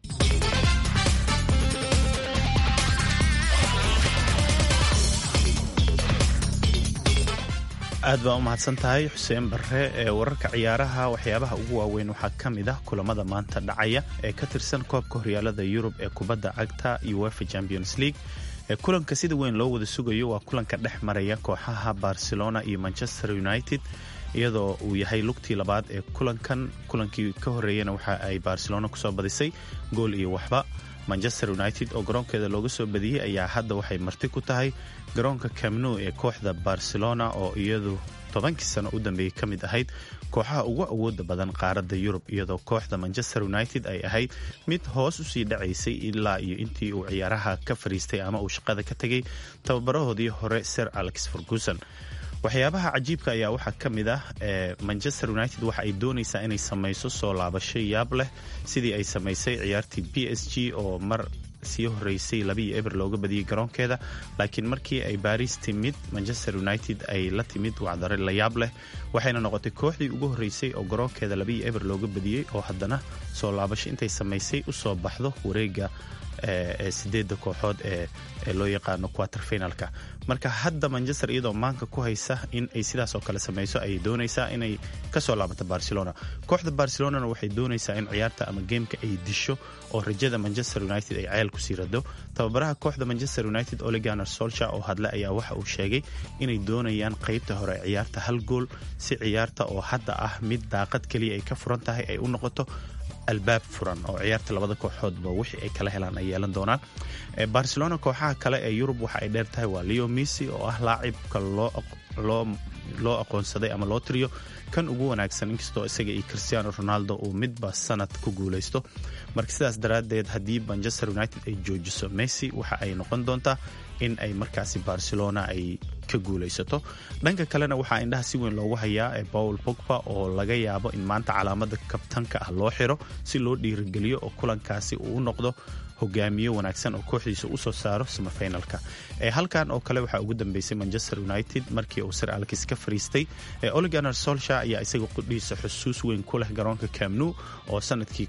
aad baa u mahadsan tahay xuseen barre ee wararka ciyaaraha waxyaabaha ugu waaweyn waxaa ka mid ah kulamada maanta dhacaya ee ka tirsan koobka horyaalada yurub ee kubadda cagta uefa champions league ee kulanka sida weyn loo wada sugayo waa kulanka dhex maraya kooxaha barcelona iyo manchester united iyadoo uu yahay lugtii labaad ee kulankan kulankii ka horeeyana waxa ay barcelona kusoo badisay gool iyo waxba manchester united oo garoonkeeda looga soo badiyey ayaa hadda waxay marti ku tahay garoonka camnu ee kooxda barcelona oo iyadu tobankii sano u dambeeyey ka mid ahayd kooxaha ugu awooda badan qaaradda yurub iyadoo kooxda manchester united ay ahayd mid hoos usii dhacaysay ilaa iyo intii uu ciyaaraha ka fariistay ama uu shaqada ka tegay tababarahoodii hore sir alex ferguson waxyaabaha cajiibka ayaa waxaa ka mid ah manchester united waxa ay doonaysaa inay samayso soo laabasho yaab leh sidii ay samaysay ciyaartii b s g oo mar sii horeysay labiiyo eber looga badiyey garoonkeeda laakiin markii ay baris timid manchester united ay la timid wacdare la yaab leh waxayna noqotay kooxdii ugu horeysay oo garoonkeeda labiiyo eber looga badiyey oo haddana soo laabasho intay samaysay usoo baxdo wareega ee sideedda kooxood ee loo yaqaano quater finalka marka hadda manchester iyadoo maanka ku haysa in ay sidaas oo kale samayso ayay doonaysaa inay kasoo laabato barcelona kooxda barcelonana waxay doonaysaa in ciyaarta ama geemka ay disho oo rajada manchester united ay ceel kusii rado tababaraha kooxda manchester united oleganer solsha oo hadle ayaa waxa uu sheegay inay doonayaan qeybta hore ee ciyaarta hal gool si ciyaarta oo hadda ah mid daaqad keliya ay ka furan tahay ay u noqoto albaab furan oo ciyaarta labada kooxoodba wixii ay kala helaan ay yeelan doonaan barcelona kooxaha kale ee yurub waxa ay dheer tahay waa leo messi oo ah laacibka loo aqoonsaday ama loo tiriyo kan ugu wanaagsan inkastoo isaga iyo cristiano ronaldo uu midba sanad ku guulaysto marka sidaas daraaddeed haddii manchester united ay joojiso messi waxa ay noqon doontaa in ay markaasi barcelona ay ka guulaysato dhanka kalena waxaa indhaha si weyn loogu hayaa ee paul pogba oo laga yaabo in maanta calaamada kabtanka ah loo xiro si loo dhiirigeliyo oo kulankaasi uu u noqdo hogaamiye wanaagsan oo kooxdiisa usoo saaro samafinalka halkan oo kale waxaa ugu dambeysay manchester united markii uu sir alkis ka fariistay oliganer solsha ayaa isaga qudhiisa xusuus weyn ku leh garoonka camnu oo sanadkii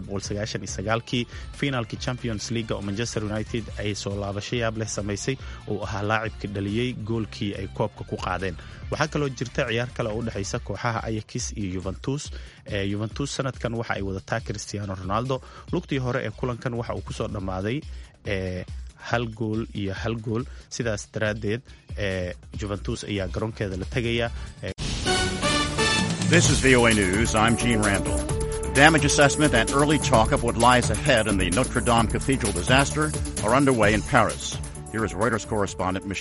kii finaalkii champions league oo manchester united ay soo laabasho yaab leh samaysay uu ahaa laacibka dhaliyey goolkii ay koobka ku qaadeen waxaa kaloo jirta ciyaar kale oo udhexaysa kooxaha ayakis iyo yuventus yuventus sanadkan waxa ay wadataa cristiano ronaldo lugtii hore ee kulankan waxa uu kusoo dhammaaday hal gool iyo hal gool sidaas daraaddeed juventus ayaa garoonkeeda la tegaya This is VOA News. I'm Gene Randall. Damage assessment and early talk of what lies ahead in the Notre Dame Cathedral disaster are underway in Paris. Here is Reuters correspondent Michelle.